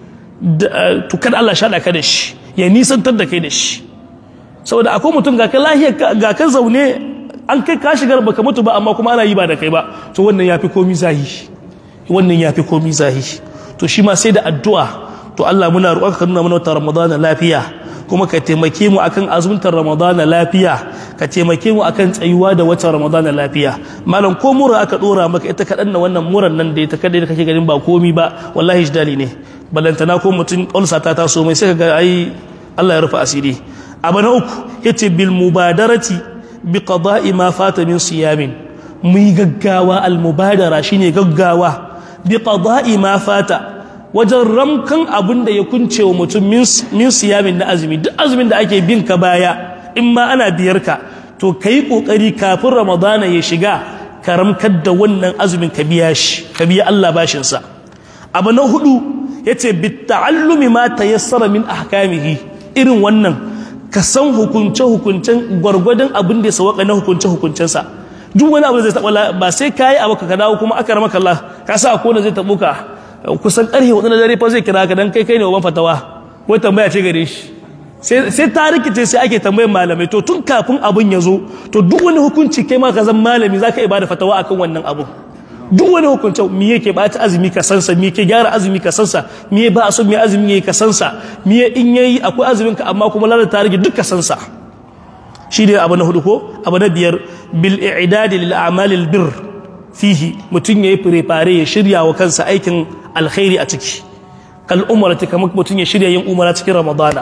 S1: to kada Allah shaɗa ka da shi ya nisantar da kai da shi saboda akwai mutum ga ka lahiyar ga ka zaune an kai ka shigar baka mutu ba amma kuma ana yi ba da kai ba to wannan yafi komi zahi wannan yafi komi zahi to shi ma sai da addu'a to Allah muna roƙon ka nuna mana wata ramadana lafiya kuma ka taimake mu akan azumtar ramadana lafiya ka taimake mu akan tsayuwa da watan ramadana lafiya malam ko mura aka dora maka ita kaɗan na wannan muran nan da ita kadai da kake ganin ba komi ba wallahi jidali ne balantana ko mutum ulsa ta taso mai sai ka ga ai Allah ya rufe asiri abu na uku yace bil mubadarati bi qada'i ma fata min siyamin mu yi gaggawa al mubadara shine gaggawa bi qada'i ma fata wajen ramkan abin da ya kunce wa mutum min siyamin na azumi duk azumin da ake bin ka baya in ma ana biyar ka to ka yi ƙoƙari kafin ramadana ya shiga ka ramkar da wannan azumin ka biya shi ka biya Allah bashinsa abu na hudu ya ce bitta'allumi ma ta yassara min ahkamihi irin wannan ka san hukunce hukuncen gwargwadon abin da ya sawaka na hukunce hukuncensa duk wani abu da zai taɓa ba sai ka yi abu ka dawo kuma aka ramaka Allah ka sa ko da zai taɓo ka kusan ƙarfe hudu na dare fa zai kira ka dan kai kai ne wa fatawa wai tambaya ce gare shi sai ta rikice sai ake tambayar malamai to tun kafin abin ya zo to duk wani hukunci kai ma ka zan malami za ka ibada fatawa akan wannan abu duk wani hukunci mi yake ba ta azumi ka sansa mi yake gyara azumi ka sansa mi ba a so mi azumi yayi ka sansa mi in yayi akwai azumin ka amma kuma lalata rage duk ka sansa shi ne abu na hudu ko abu na biyar bil i'dadi lil a'malil birr fihi mutum yayi fare ya shirya wa kansa aikin alkhairi a ciki kal umrati kamar mutum ya shirya yin umara cikin ramadana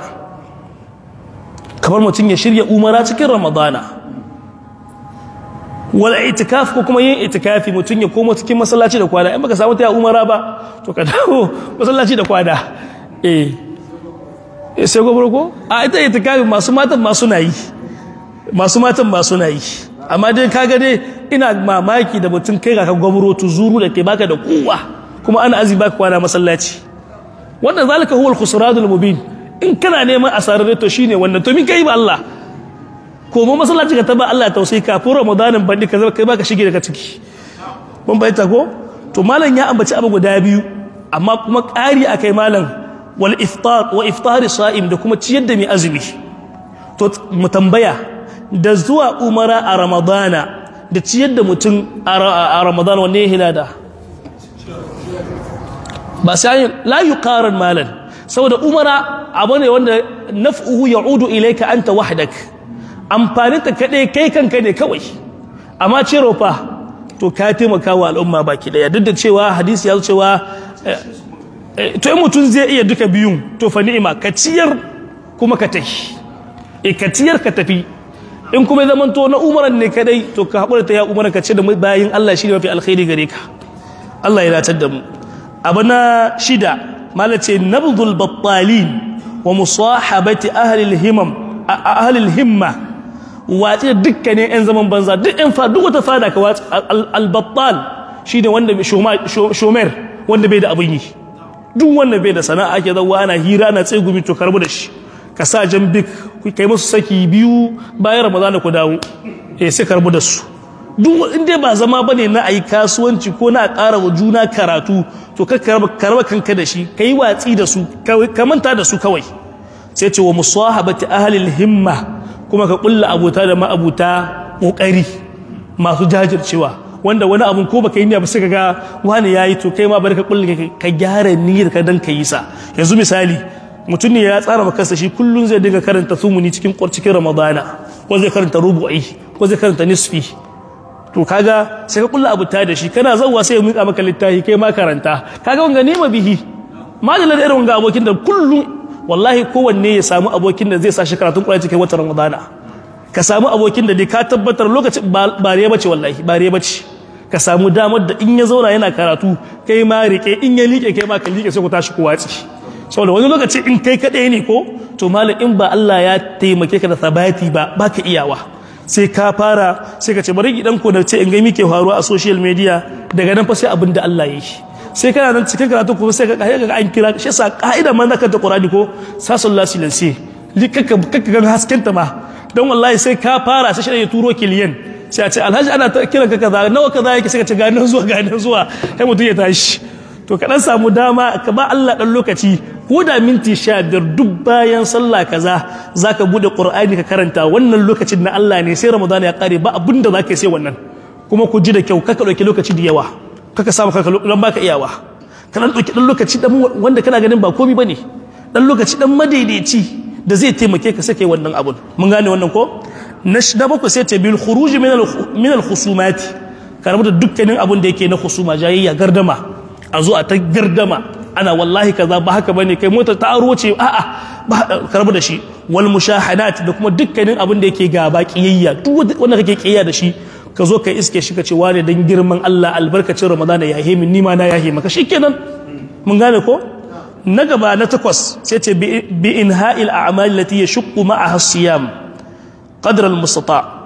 S1: kamar mutum ya shirya umara cikin ramadana wal itikaf ko kuma yin itikafi mutum ya koma cikin masallaci da kwana in baka samu ta umara ba to ka dawo masallaci da kwana eh sai gobro ko a ita itikafi masu matan masu na yi masu matan masu na yi amma dai kaga dai ina mamaki da mutum kai ga ka gwamro tuzuru da ke baka da kowa kuma ana azi baka kwana masallaci wannan zalika huwa al-khusranul mubin in kana neman asarar to shine wannan to min kai ba Allah ko mu masallaci ka taba Allah tausayi kafin ramadanin bandi ka zama kai baka shige daga ciki mun bayyana ko to malam ya ambaci abu guda biyu amma kuma ƙari akai malam wal iftar wa iftar sa'im da kuma ciyar da mai azumi to mu tambaya da zuwa umara a ramadana da ciyar da mutum a ramadana wanne ya hilada ba sai la yuqaran malan saboda umara abu ne wanda naf'uhu ya'udu ilayka anta wahdak amfanin ta kadai kai kanka ne kawai amma ciro fa to ka taimaka wa al'umma baki daya duk da cewa hadisi ya zo cewa to in mutum zai iya duka biyun to fa ni'ima ka ciyar kuma ka tafi e ka ciyar ka tafi in kuma ya zamanto na umaran ne kadai to ka haƙura ta ya umaran ka ce da bayin Allah shi ne mafi alkhairi gare ka Allah ya datar da mu abu na shida malace nabdul battalin wa musahabati ahli himam ahli himma watsi da dukkanin yan zaman banza duk yan fa duk wata fada ka watsi al-battal shine wanda shomer wanda bai da abin yi duk wanda bai da sana'a ake zawa ana hira ana tsegumi to karbu da shi ka sa jan bik kai musu saki biyu bayan ramadana ku dawo eh sai karbu da su duk inda ba zama bane na ayi kasuwanci ko na ƙara wa juna karatu to ka karba kanka da shi kai watsi da su ka manta da su kawai sai ce wa musahabati ahli himma kuma ka kulla abota da ma'abuta kokari masu jajircewa wanda wani abun ko baka yi niyya ba sai ga wani yayi to kai ma bari ka kulla ka gyara niyyar ka dan ka yi sa yanzu misali mutum ne ya tsara maka shi kullun zai dinga karanta sumuni cikin cikin ramadana ko zai karanta rubu'i ko zai karanta nisfi to kaga sai ka kulla abuta da shi kana zawwa sai ya mika maka littafi kai ma karanta kaga wanga nema bihi madalla da irin wanga abokin da kullun wallahi kowanne ya samu abokin da zai sa shi karatun Qur'ani cikin watan Ramadana ka samu abokin da dai ka tabbatar lokacin ba riya bace wallahi ba riya bace ka samu damar da in ya zauna yana karatu kai ma rike in ya liƙe kai ma ka liƙe sai ku tashi ku watsi saboda wani lokaci in kai kaɗai ne ko to malam in ba Allah ya taimake ka da sabati ba baka iyawa sai ka fara sai ka ce bari gidan ku da ce in ga mike faruwa a social media daga nan fa sai abin da Allah ya yi sai kana nan cikin karatu kuma sai ka ga an kira shi yasa ka'ida man zaka ta Qur'ani ko sasallahu silansi likaka kaka ga hasken ta ma don wallahi sai ka fara sai shi ya turo kiliyan sai a ce alhaji ana ta kiran ka kaza nawa kaza yake sai ka ce ga nan zuwa ga nan zuwa sai mutum ya tashi to ka dan samu dama ka ba Allah dan lokaci ko da minti sha biyar duk bayan sallah kaza zaka bude qur'ani ka karanta wannan lokacin na Allah ne sai ramadan ya kare ba abinda zaka sai wannan kuma ku ji da kyau kaka dauki lokaci da yawa kaka samu kaka dan baka iyawa ka dan dauki dan lokaci dan wanda kana ganin ba komai bane dan lokaci dan madaidaici da zai taimake ka sake wannan abun mun gane wannan ko na bakwai sai ta bil khuruj min al khusumati ka rabu da dukkanin abun da yake na khusuma jayayya gardama a zo a ta gardama ana wallahi kaza ba haka bane kai mota ta aro ce a'a ba karbu da shi wal mushahadat da kuma dukkanin abin da yake gaba kiyayya duk wanda kake kiyayya da shi ka zo ka iske shi ka ce wane dan girman Allah albarkacin Ramadana ya hemi ni ma na ya maka shikenan mun gane ko na gaba na takwas sai ce bi inha'il a'mal lati yashqu ma'aha siyam qadra al-mustata'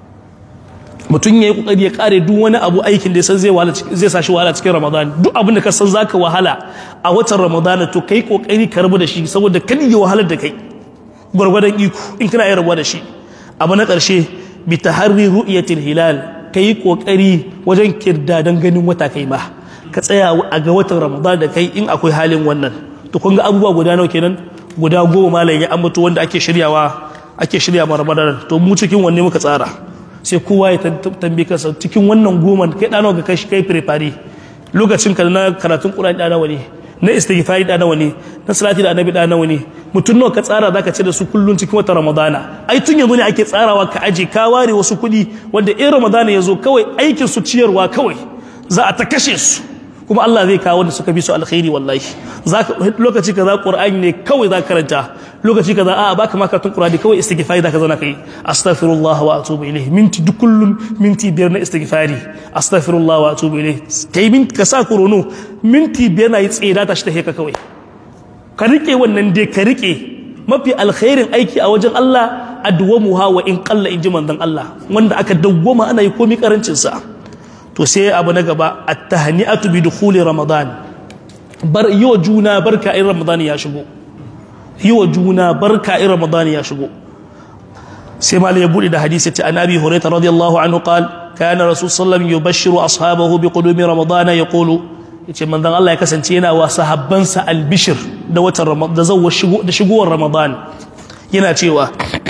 S1: mutum ya yi kokari ya kare duk wani abu aikin da ya san zai zai sa shi wahala cikin ramadan duk abin da ka san zaka wahala a watan ramadan to kai kokari ka rabu da shi saboda kan yi wahalar da kai gwargwadon iko in kana yi rabuwa da shi abu na karshe bi taharri ru'yatil hilal kai kokari wajen kirdadan ganin wata kai ma ka tsaya a ga watan ramadan da kai in akwai halin wannan to kun ga abubuwa guda nawa kenan guda goma malam ya ambato wanda ake shiryawa ake shirya ma ramadan to mu cikin wanne muka tsara sai kowa ya tambaye kansa cikin wannan goma kai ɗana ga kai kai prepare lokacin ka na karatun Qur'ani ɗana wani na istighfari ɗana wani na salati da annabi ɗana wani mutum nawa ka tsara zaka ce da su kullun cikin watan Ramadana ai tun yanzu ne ake tsarawa ka aje ka ware wasu kuɗi wanda in Ramadana ya zo kawai aikin su ciyarwa kawai za a ta kashe su kuma Allah zai kawo wanda suka bi su alkhairi wallahi zaka lokaci kaza Qur'ani ne kawai za karanta lokaci kaza a baka ma karatun Qur'ani kawai istighfari zaka zauna kai astaghfirullah wa atubu ilayhi minti duk kullun minti biyar na istighfari astaghfirullah wa atubu ilayhi kai min ka sa kurono minti biyar na yi tseda ta shi ta heka kawai ka rike wannan dai ka rike mafi alkhairin aiki a wajen Allah adwamuha wa in qalla inji manzon Allah wanda aka dawwama ana yi komai karancin sa to sai abu na gaba at-tahni'atu bi dukhuli ramadan bar yiwa juna barka in ramadan ya shigo yiwa juna barka in ramadan ya shigo sai mal ya bude da hadisi ta annabi hurairah radiyallahu anhu qal kana rasul sallallahu yubashshiru ashabahu bi qudumi ramadan yaqulu yace manzon Allah ya kasance yana wa sahabbansa albishir da watan ramadan da zawwa shigo da shigowar ramadan yana cewa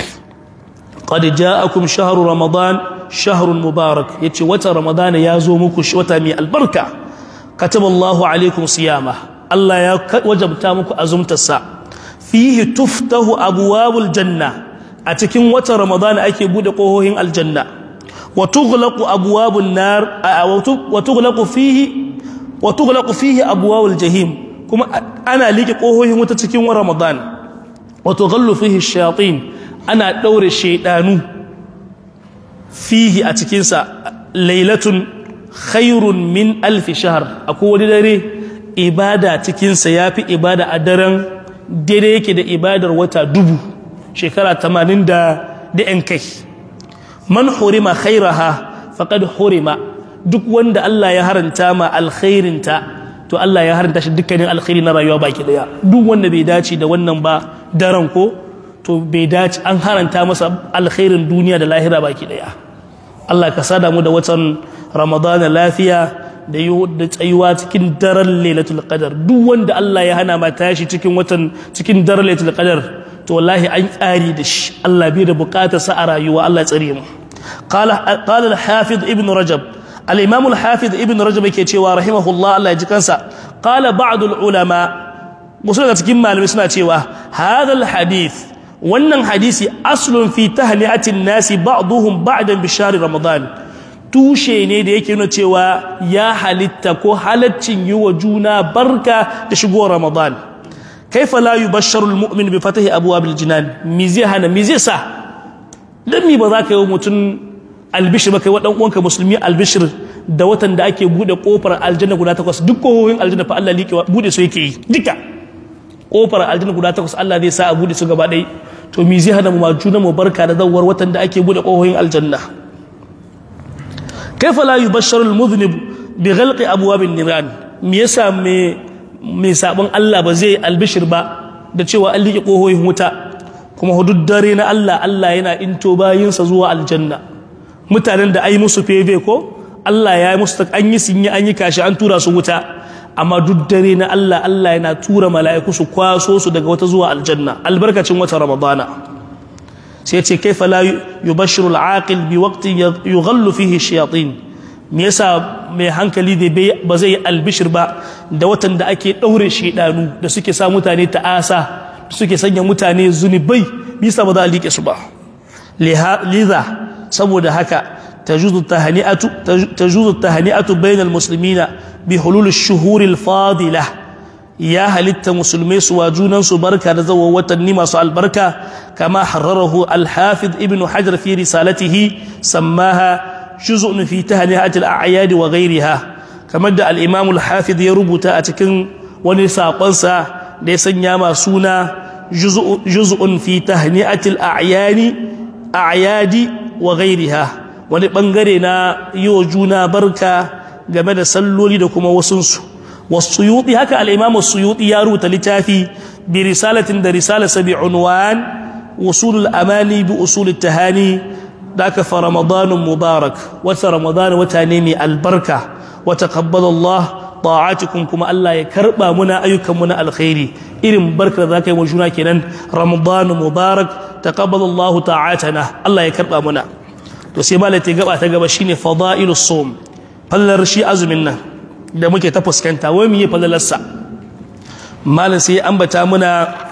S1: qad ja'akum shahru ramadan shahrun mubarak yace wata ramadana ya zo muku wata mai albarka kataballahu alaikum siyama Allah ya wajabta muku azumtarsa fihi tuftahu abwabul janna a cikin watan ramadana ake bude kohohin aljanna wa tughlaqu abwabun nar wa tughlaqu fihi wa tughlaqu fihi abwabul jahim kuma ana liƙe ƙohohin wuta cikin ramadan wato gallu fihi shayatin ana ɗaure shaidanu fihi a cikinsa lailatun khairun min alfi shahar akwai wani dare ibada cikinsa ya fi ibada a daren daidai yake da ibadar wata dubu shekara tamanin da yan kai man hurima khairaha faqad hurima duk wanda Allah ya haranta ma alkhairinta to Allah ya haranta shi dukkanin alkhairi na rayuwa baki daya duk wanda bai dace da wannan ba daren ko to bai dace an haranta masa alkhairin duniya da lahira baki daya Allah ka sada mu da watan Ramadana lafiya da yi da tsayuwa cikin daren Lailatul Qadar duk wanda Allah ya hana ma tashi cikin watan cikin daren Lailatul Qadar to wallahi an tsari da shi Allah bai da bukatar sa a rayuwa Allah tsare mu qala qala al-hafiz ibn rajab al-imam al-hafiz ibn rajab yake cewa rahimahullah Allah ya ji kansa qala ba'd al-ulama musu daga cikin malamai suna cewa hadha al-hadith wannan hadisi aslun fi tahli'atin nasi ba'duhum ba'dan bi shahr ramadan tushe ne da yake nuna cewa ya halitta ko halaccin yi wa juna barka da shigowar ramadan kaifa la yubashsharu almu'min bi fatahi abwabil jinan mi zai hana mi zai sa dan mi ba za ka yi mutum albishir ba kai wa dan uwanka musulmi albishir da watan da ake bude kofar aljanna guda takwas duk kohohin aljanna fa Allah liƙe bude su yake yi duka kofar aljanna guda takwas Allah zai sa a bude su gaba ɗaya to mi zai hana mu ma juna mu barka da zawar watan da ake bude kohohin aljanna kaifa la yubashsharu almudhnib bi ghalqi abwabin niran me yasa me mai sabon Allah ba zai albishir ba da cewa an liƙe ƙohoyin wuta kuma hudud dare na Allah Allah yana into bayinsa zuwa aljanna mutanen da ai musu feve ko Allah ya yi musu an yi sinyi an yi kashi an tura su wuta amma duk dare na Allah Allah yana tura mala'iku su kwaso su daga wata zuwa aljanna albarkacin wata ramadana sai ce kaifa la yubashshiru al-aqil bi waqtin yughallu fihi shayatin me yasa mai hankali da ba zai albishir ba da watan da ake ɗaure shaidanu da suke sa mutane ta'asa suke sanya mutane zunubai bisa ba za a liƙe su ba liza saboda haka tajuzu tahani'atu bainal muslimina bi hulul shuhuril fadila ya halitta musulmai su wa junansu barka da zawon watanni masu albarka kama hararahu al-hafiz ibn hajar fi risalatihi sammaha juz'un fi tahni'at al-a'yad wa ghayriha kamar da al-imam al-hafiz ya rubuta a cikin wani sakonsa da ya sanya ma suna juz'un fi tahni'at al-a'yan a'yadi wa ghayriha wani bangare na yi wa juna barka game da salloli da kuma wasunsu wasuyuti haka al-imam as-suyuti ya rubuta littafi bi risalatin da risala sabi unwan usul al-amani bi usul at-tahani daka fa ramadanun mubarak wata ramadan wata ne mai albarka wa taqabbala Allah ta'atukum kuma Allah ya karba muna ayyukan mu na alkhairi irin barkar da zaka yi wa juna kenan ramadanun mubarak taqabbala Allah ta'atana Allah ya karba muna to sai malai gaba ta gaba shine fadailus sawm fallar shi azumin nan da muke ta fuskanta wai mu yi falalarsa malin sai ambata muna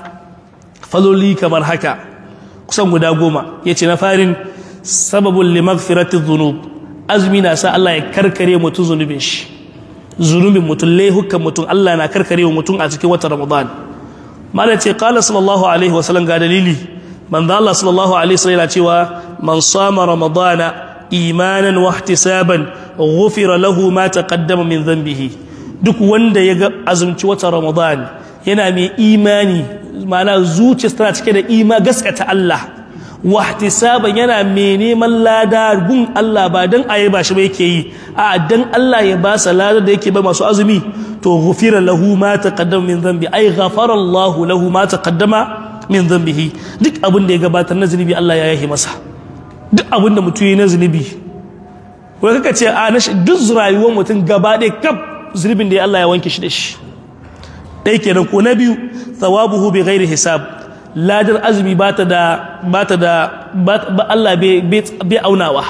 S1: faloli kamar haka kusan guda goma ya ce na farin sababin limagfirati zunub azumi na sa Allah ya karkare mutum zunubin shi zunubin mutum laihukan mutum Allah na karkare wa mutum a cikin wata ramadan malin ce kala sallallahu alaihi wasallam ga dalili manzo Allah sallallahu alaihi wasallam yana cewa man sama ramadana imanan wa ihtisaban ghufira lahu ma taqaddama min dhanbihi duk wanda ya ga azumci wata ramadan yana mai imani ma'ana zuciyarsa tana cike da ima gaskata Allah wa ihtisaban yana mai neman lada gun Allah ba dan ayi ba shi ba yake yi a dan Allah ya ba sa lada da yake ba masu azumi to ghufira lahu ma taqaddama min dhanbi ay ghafara Allah lahu ma taqaddama min dhanbihi duk abin da ya gabatar na zunubi Allah ya yahi masa duk abin da mutum yi na zunubi wai kaka ce a duk rayuwar mutum gaba ɗaya kaf zunubin da ya Allah ya wanke shi da shi ɗaya kenan ko na biyu thawabuhu bi ghairi hisab ladar azumi ba ta da ba ta da ba Allah bai aunawa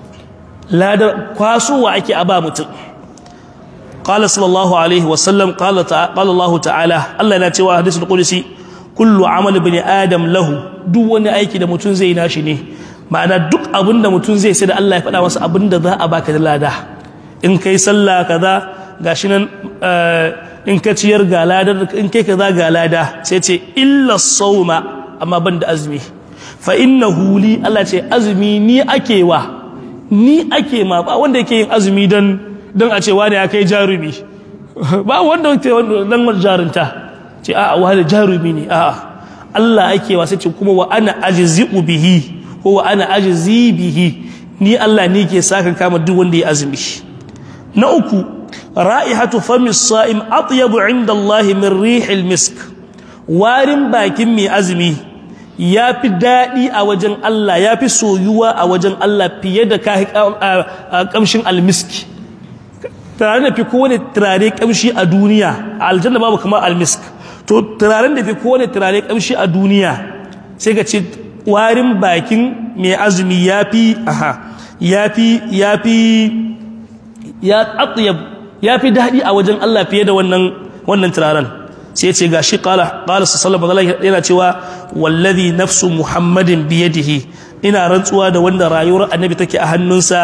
S1: ladar kwasowa ake a ba mutum قال صلى الله عليه وسلم قال قال الله تعالى الله yana cewa hadisul qudsi kullu amal ibn adam lahu duk wani aiki da mutum zai nashi ne ma'ana duk abin da mutum zai sai da Allah ya faɗa masa abin da za a baka da lada in kai sallah kaza gashi nan in ka ciyar ga ladar in kai kaza ga lada sai ce illa sauma amma ban da azumi fa innahu li Allah ce azumi ni ake wa ni ake ma ba wanda yake yin azumi don don a ce wani ya kai jarumi ba wanda yake dan jarunta ce a'a wani jarumi ne a'a Allah ake wa sai ce kuma wa ana ajzi'u bihi ko wa ana ajzi bihi ni Allah ne ke saka kama duk wanda ya azumi na uku ra'ihatu fami sa'im atyabu 'inda Allah min rihil misk warin bakin mai azumi ya fi daɗi a wajen Allah ya fi soyuwa a wajen Allah fiye da kamshin almiski turaren da fi kowane turare kamshi a duniya a aljanna babu kamar almisk to turaren da fi kowane turare kamshi a duniya sai ka ce warin bakin mai azumi ya fi aha ya fi ya fi ya atyab ya fi daɗi a wajen Allah fiye da wannan wannan turaren sai ce ga shi kala kala sallallahu alaihi yana cewa wallazi nafsu muhammadin biyadihi ina rantsuwa da wanda rayuwar annabi take a hannunsa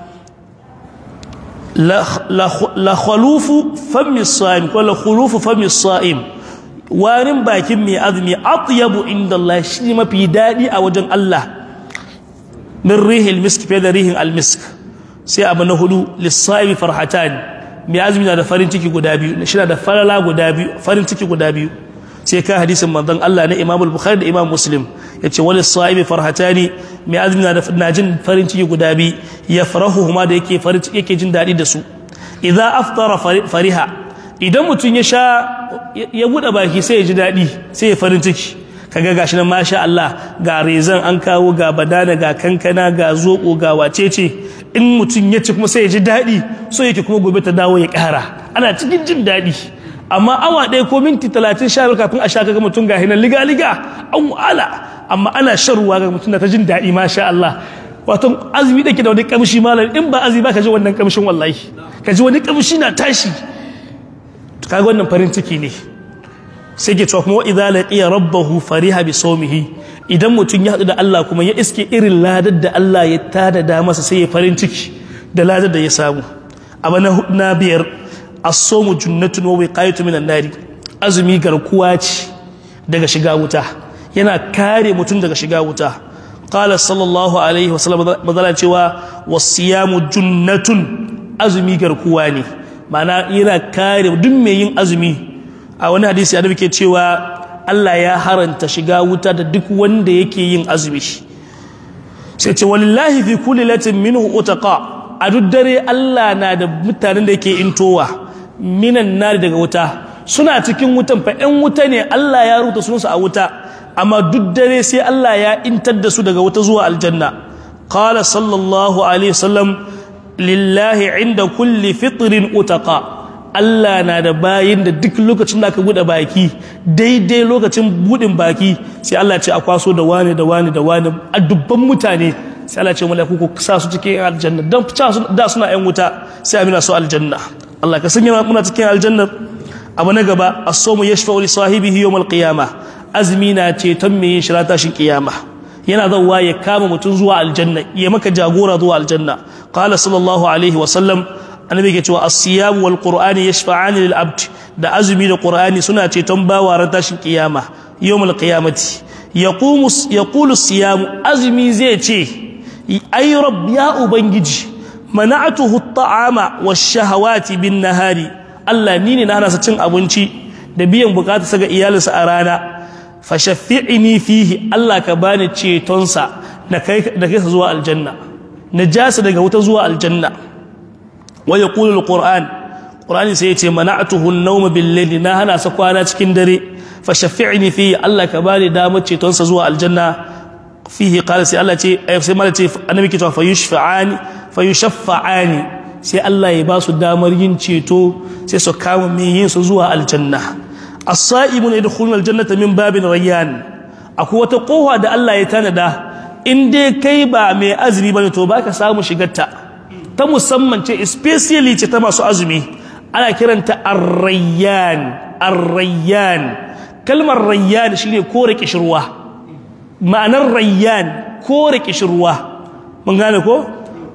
S1: la khalufu fami sa'im ko la khulufu fami sa'im warin bakin mai azumi atyabu inda Allah shi mafi daɗi a wajen Allah min rihil misk fiye da rihin almisk sai abu na hudu lissa'imi farhatan mai azumi na da farin ciki guda biyu shi na da falala guda biyu farin ciki guda biyu sai ka hadisin manzon Allah na Imam Bukhari da Imam Muslim yace wal sa'ibi farhatani mai azumi na da na jin farin ciki guda biyu ya farahu huma da yake farin ciki yake jin dadi da su idza aftara fariha idan mutum ya sha ya bude baki sai ya ji dadi sai ya farin ciki kaga gashi nan masha Allah ga rezan an kawo ga badana ga kankana ga zoko ga wacece in mutum ya ci kuma sai ya ji daɗi so yake kuma gobe ta dawo ya ƙara ana cikin jin daɗi amma awa ɗaya ko minti talatin sha kafin a sha kaga mutum ga hinan liga liga an wala amma ana shan ruwa ga mutum da ta jin daɗi masha Allah wato azumi da ke da wani kamshi malam in ba azumi ba ka ji wannan kamshin wallahi ka ji wani kamshi na tashi kaga wannan farin ciki ne sai ke cewa kuma idza laqiya rabbahu fariha bi sawmihi idan mutum ya haɗu da Allah kuma ya iske irin ladar da Allah ya tada da masa sai ya farin ciki da ladar da ya samu abu na biyar as-sawmu junnatun wa wiqayatu minan nari azumi garkuwa ce daga shiga wuta yana kare mutum daga shiga wuta qala sallallahu alaihi wa sallam madala cewa was-siyamu junnatun azumi garkuwa ne ma'ana yana kare duk mai yin azumi a wani hadisi annabi ke cewa Allah ya haranta shiga wuta da duk wanda yake yin azumi sai ce walillahi fi kulli latin minhu utaqa a duk dare Allah na da mutanen da yake intowa minan nari daga wuta suna cikin wutan fa ɗan wuta ne Allah ya rubuta sunansu a wuta amma duk dare sai Allah ya intar da su daga wuta zuwa aljanna qala sallallahu alaihi wasallam lillahi inda kulli fitrin utaqa Allah na da bayin da duk lokacin da aka buɗe baki daidai lokacin buɗin baki sai Allah ce a kwaso da wani da wani da wani a dubban mutane sai Allah ce mala'iku ku sa su cikin aljanna dan da suna yan wuta sai amina su aljanna Allah ka sanya muna cikin aljanna abu na gaba as-sawmu yashfa'u li sahibihi yawm al-qiyamah azmi na ceton me yin shirata shin kiyama yana zawwa ya kama mutum zuwa aljanna ya maka jagora zuwa aljanna qala sallallahu alaihi wa sallam annabi ke cewa as-siyam wal qur'ani yashfa'ani lil abd da azumi da qur'ani suna ceton bawa ran tashin kiyama yawmul qiyamati yaqumu yaqulu as-siyam azumi zai ce ay rabb ya ubangiji mana'atuhu at-ta'ama wash-shahawati bin nahari Allah ni ne na hana sa cin abinci da biyan bukatarsa ga iyalinsa a rana fashaffi'ni fihi Allah ka bani cetonsa na kai da kai zuwa aljanna najasa daga wuta zuwa aljanna wa yaqulu alquran qur'ani sai yace mana'tuhu an-nawm bil-layli na hana sa kwana cikin dare fashaffi'ni fihi Allah ka bani damar cetonsa zuwa aljanna fihi qala sai Allah ce sai mala ce annabi ke cewa fayushfa'ani fayushaffa'ani sai Allah ya ba su damar yin ceto sai su kama mai yin su zuwa aljanna as-sa'imun yadkhuluna aljannata min babin rayyan akwai wata kowa da Allah ya tanada in dai kai ba mai azumi bane to baka samu shigarta ta musamman ce especially ce ta masu azumi ana kiranta ar-rayyan ar-rayyan kalmar rayyan shine kore kishirwa ma'anar rayyan kore kishirwa mun gane ko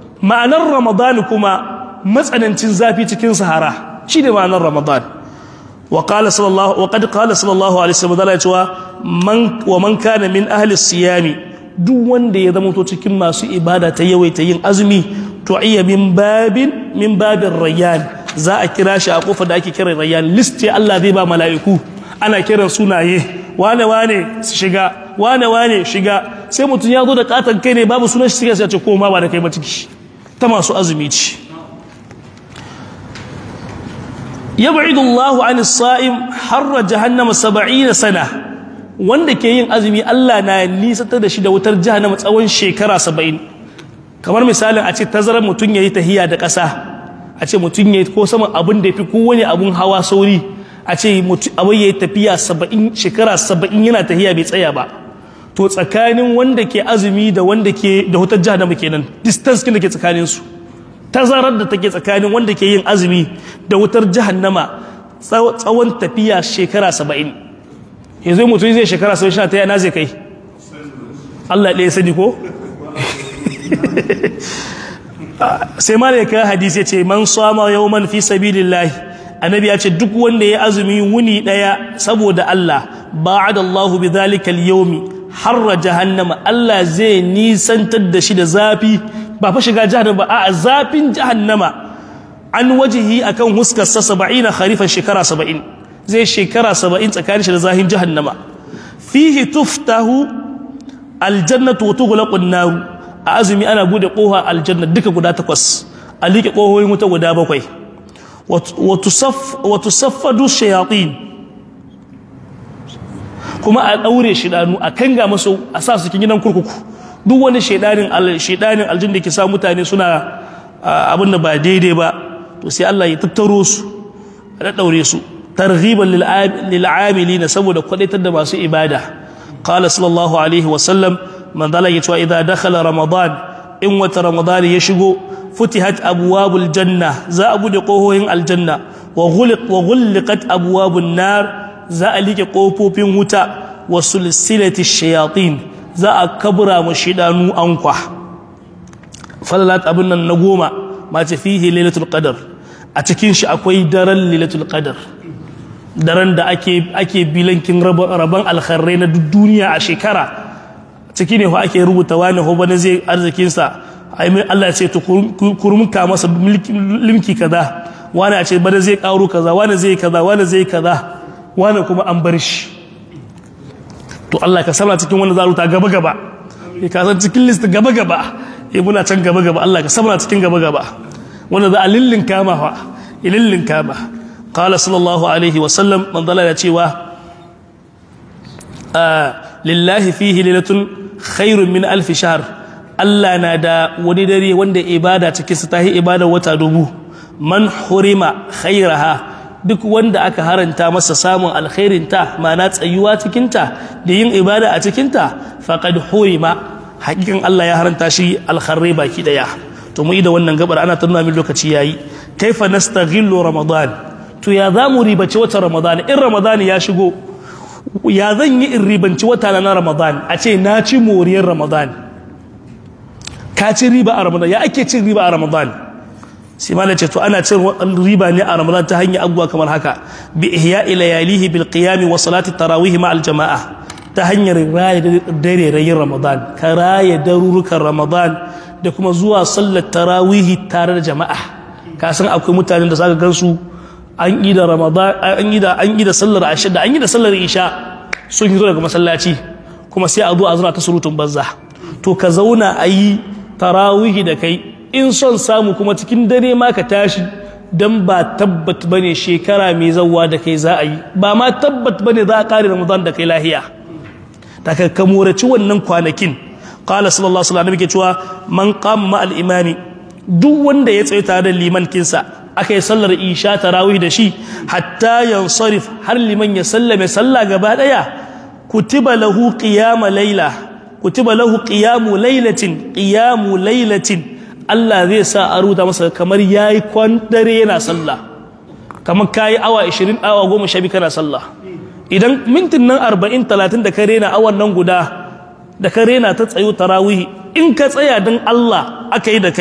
S1: ma'anar ramadan kuma matsanancin zafi cikin sahara shine ma'anar ramadan wa qala sallallahu wa qad qala sallallahu alaihi wasallam da cewa man wa man kana min ahli siyami duk wanda ya zama to cikin masu ibada ta yawaita yin azumi to iya min babin min babin rayyan za a kira shi a kofar da ake kiran rayyan list ce Allah zai ba mala'iku ana kiran sunaye wane wane su shiga wane wane shiga sai mutum ya zo da katon kai ne babu sunan shi sai ce koma ba da kai ba ciki ta masu azumi ce yab'idu Allahu 'anil sa'im harra jahannama 70 sana wanda ke yin azumi Allah na nisatar da shi da wutar jahannama tsawon shekara 70 kamar misalin a ce tazarar mutum yayi tahiya da ƙasa a ce mutum yayi ko saman abin da yafi kowane abun hawa sauri a ce abin yayi tafiya 70 shekara 70 yana tahiya bai tsaya ba to tsakanin wanda ke azumi da wanda ke da wutar jahannama kenan distance kin da ke tsakanin su tazarar da take tsakanin wanda ke yin azumi da wutar jahannama tsawon tafiya shekara saba'in yanzu mutum zai shekara saba'in sha ta yana zai kai Allah ɗaya sani ko sai ma da ya hadisi ya ce man sama yau man fi sabilillahi annabi ya ce duk wanda ya azumi wuni ɗaya saboda Allah ba'ada Allahu bi zalikal yawmi harra jahannama Allah zai nisantar da shi da zafi ba fa shiga jahannama ba a zafin jahannama an wajihi akan huskar sa 70 kharifan shekara 70 zai shekara 70 tsakanin shi da zahin jahannama fihi tuftahu aljannatu wa tughlaqu an-nar a azumi ana bude kofa aljanna duka guda takwas a liƙe kohoyin wuta guda bakwai wa tusaff wa tusaffadu shayatin kuma a daure shidanu a kanga masu a sa su cikin gidan kurkuku duk wani shaidanin shaidanin aljin da ke sa mutane suna abin da ba daidai ba to sai Allah ya tattaro su a daure su targhiban lil amilina saboda kwadaitar da masu ibada qala sallallahu alaihi wa sallam man dala ya cewa idza dakhala ramadan in wata ramadan ya shigo futihat abwabul janna za a bude kohohin aljanna wa ghuliq wa ghulqat abwabun nar za a like kofofin wuta wa sulsilati shayatin za a kabura mu shidanu ankwa falalat abin nan na goma mace fihi lailatul qadar a cikin shi akwai daren lailatul qadar daren da ake ake bilankin rabon alkharrai na duk duniya a shekara ciki ne ake rubuta wani ho bane zai arzikin sa ai mai Allah ya ce to kurmuka masa limki kaza wani a ce bane zai karo kaza wani zai kaza wani zai kaza wani kuma an bar shi to Allah ka sabra cikin wanda za ruta gaba gaba ya ka san cikin list gaba gaba ya muna can gaba gaba Allah ka sabra cikin gaba gaba wanda za a lillin kama fa lillin kama qala sallallahu alaihi wa sallam man dalla ya cewa lillahi fihi lailatun khairun min alf shahr Allah na da wani dare wanda ibada cikin sa tahi ibada wata dubu man hurima khairaha duk wanda aka haranta masa samun alkhairinta ma'ana tsayuwa cikinta da yin ibada a cikinta faqad hurima hakikan Allah ya haranta shi alkharri baki daya to mu yi da wannan gabar ana tunna min lokaci yayi kaifa nastaghillu ramadan to ya zamu ribaci wata ramadan in ramadan ya shigo ya zan yi in ribanci wata na ramadan a ce na ci moriyar ramadan ka ci riba a ramadan ya ake cin riba a ramadan sai ma ce to ana cin riba ne a ramadan ta hanyar abubuwa kamar haka bi ihya layalihi bil qiyam wa salati tarawih ma al jamaa ta hanyar raya dare rayin ramadan ka raya darurukan ramadan da kuma zuwa sallar tarawih tare da jama'a ka san akwai mutanen da zaka gansu an yi da ramadan an yi da an yi da sallar asha da an yi da sallar isha sun yi daga masallaci kuma sai a zo a zuna ta surutun banza to ka zauna a yi tarawih da kai in son samu kuma cikin dare ma ka tashi dan ba tabbat bane shekara mai zawwa da kai za a yi ba ma tabbat bane za a kare ramadan da kai lahiya ta ka kamoraci wannan kwanakin qala sallallahu alaihi wasallam ke cewa man qama al imami duk wanda ya tsaye tare da liman kinsa aka yi sallar isha tarawih da shi hatta yansarif har liman ya sallame sallah gaba daya kutiba lahu qiyama layla kutiba lahu qiyamu laylatin qiyamu laylatin Allah zai sa a rubuta masa kamar yayi kwan dare yana sallah kamar kayi awa 20 awa 12 kana sallah idan mintin nan 40 30 da ka rena awan nan guda da ka rena ta tsayo tarawih in ka tsaya dan Allah aka yi da kai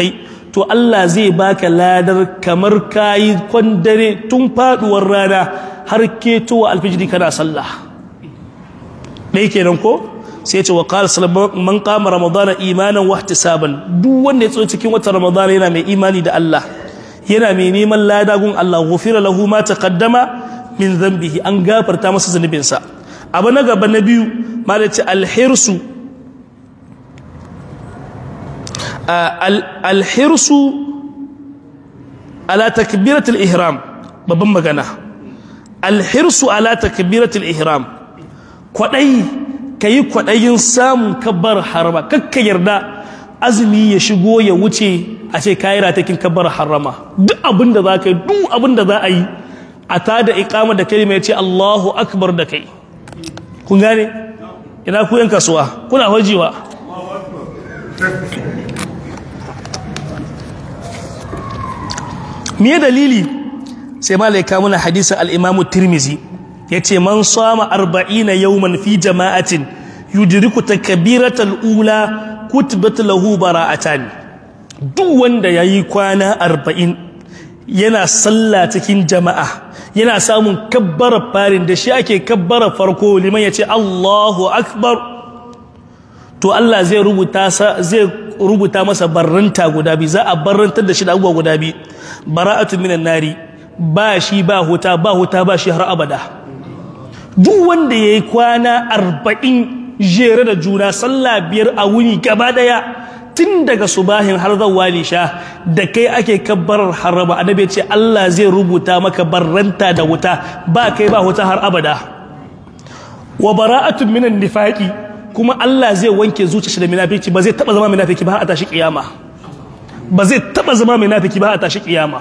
S1: to Allah zai baka ladar kamar kayi kwandare tun faduwar rana har ketowa alfijiri kana sallah ɗaya kenan ko sai ce wa qala sallallahu man qama ramadana imanan wa ihtisaban duk wanda ya tso cikin watan ramadana yana mai imani da Allah yana mai neman ladagun Allah ghufira lahu ma taqaddama min dhanbihi an gafarta masa zunubinsa abu na gaba na biyu malaci alhirsu alhirsu ala takbiratul ihram babban magana alhirsu ala takbiratul ihram kwadai kayi kwadayin samun kabbar harama kakka yarda azumi ya shigo ya wuce a ce kayi ratakin kabbar harama duk abinda za ka yi duk abinda za a yi a ta da ikama da kalima ya ce Allahu akbar da kai kun gane ina ku yan kasuwa kuna wajewa me dalili sai malaika muna hadisin al-Imam Tirmizi yace man sama 40 yawman fi jama'atin yudriku takbiratal ula kutibat lahu bara'atan duk wanda yayi kwana 40 yana sallah cikin jama'a yana samun kabbara farin da shi ake kabbara farko liman yace Allahu akbar to Allah zai rubuta zai rubuta masa barranta guda biyu za a barrantar da shi da abubuwa guda biyu bara'atu minan nari ba shi ba huta ba huta ba shi har abada duk wanda yayi kwana arba'in jere da juna sallah biyar a wuni gaba daya tun daga subahin har zawwa lisha da kai ake kabbarar haraba annabi ce Allah zai rubuta maka barranta da wuta ba kai ba huta har abada wa bara'atu minan nifaqi kuma Allah zai wanke zuciyarsa da munafiki ba zai taba zama munafiki ba har a tashi kiyama ba zai taba zama munafiki ba har a tashi kiyama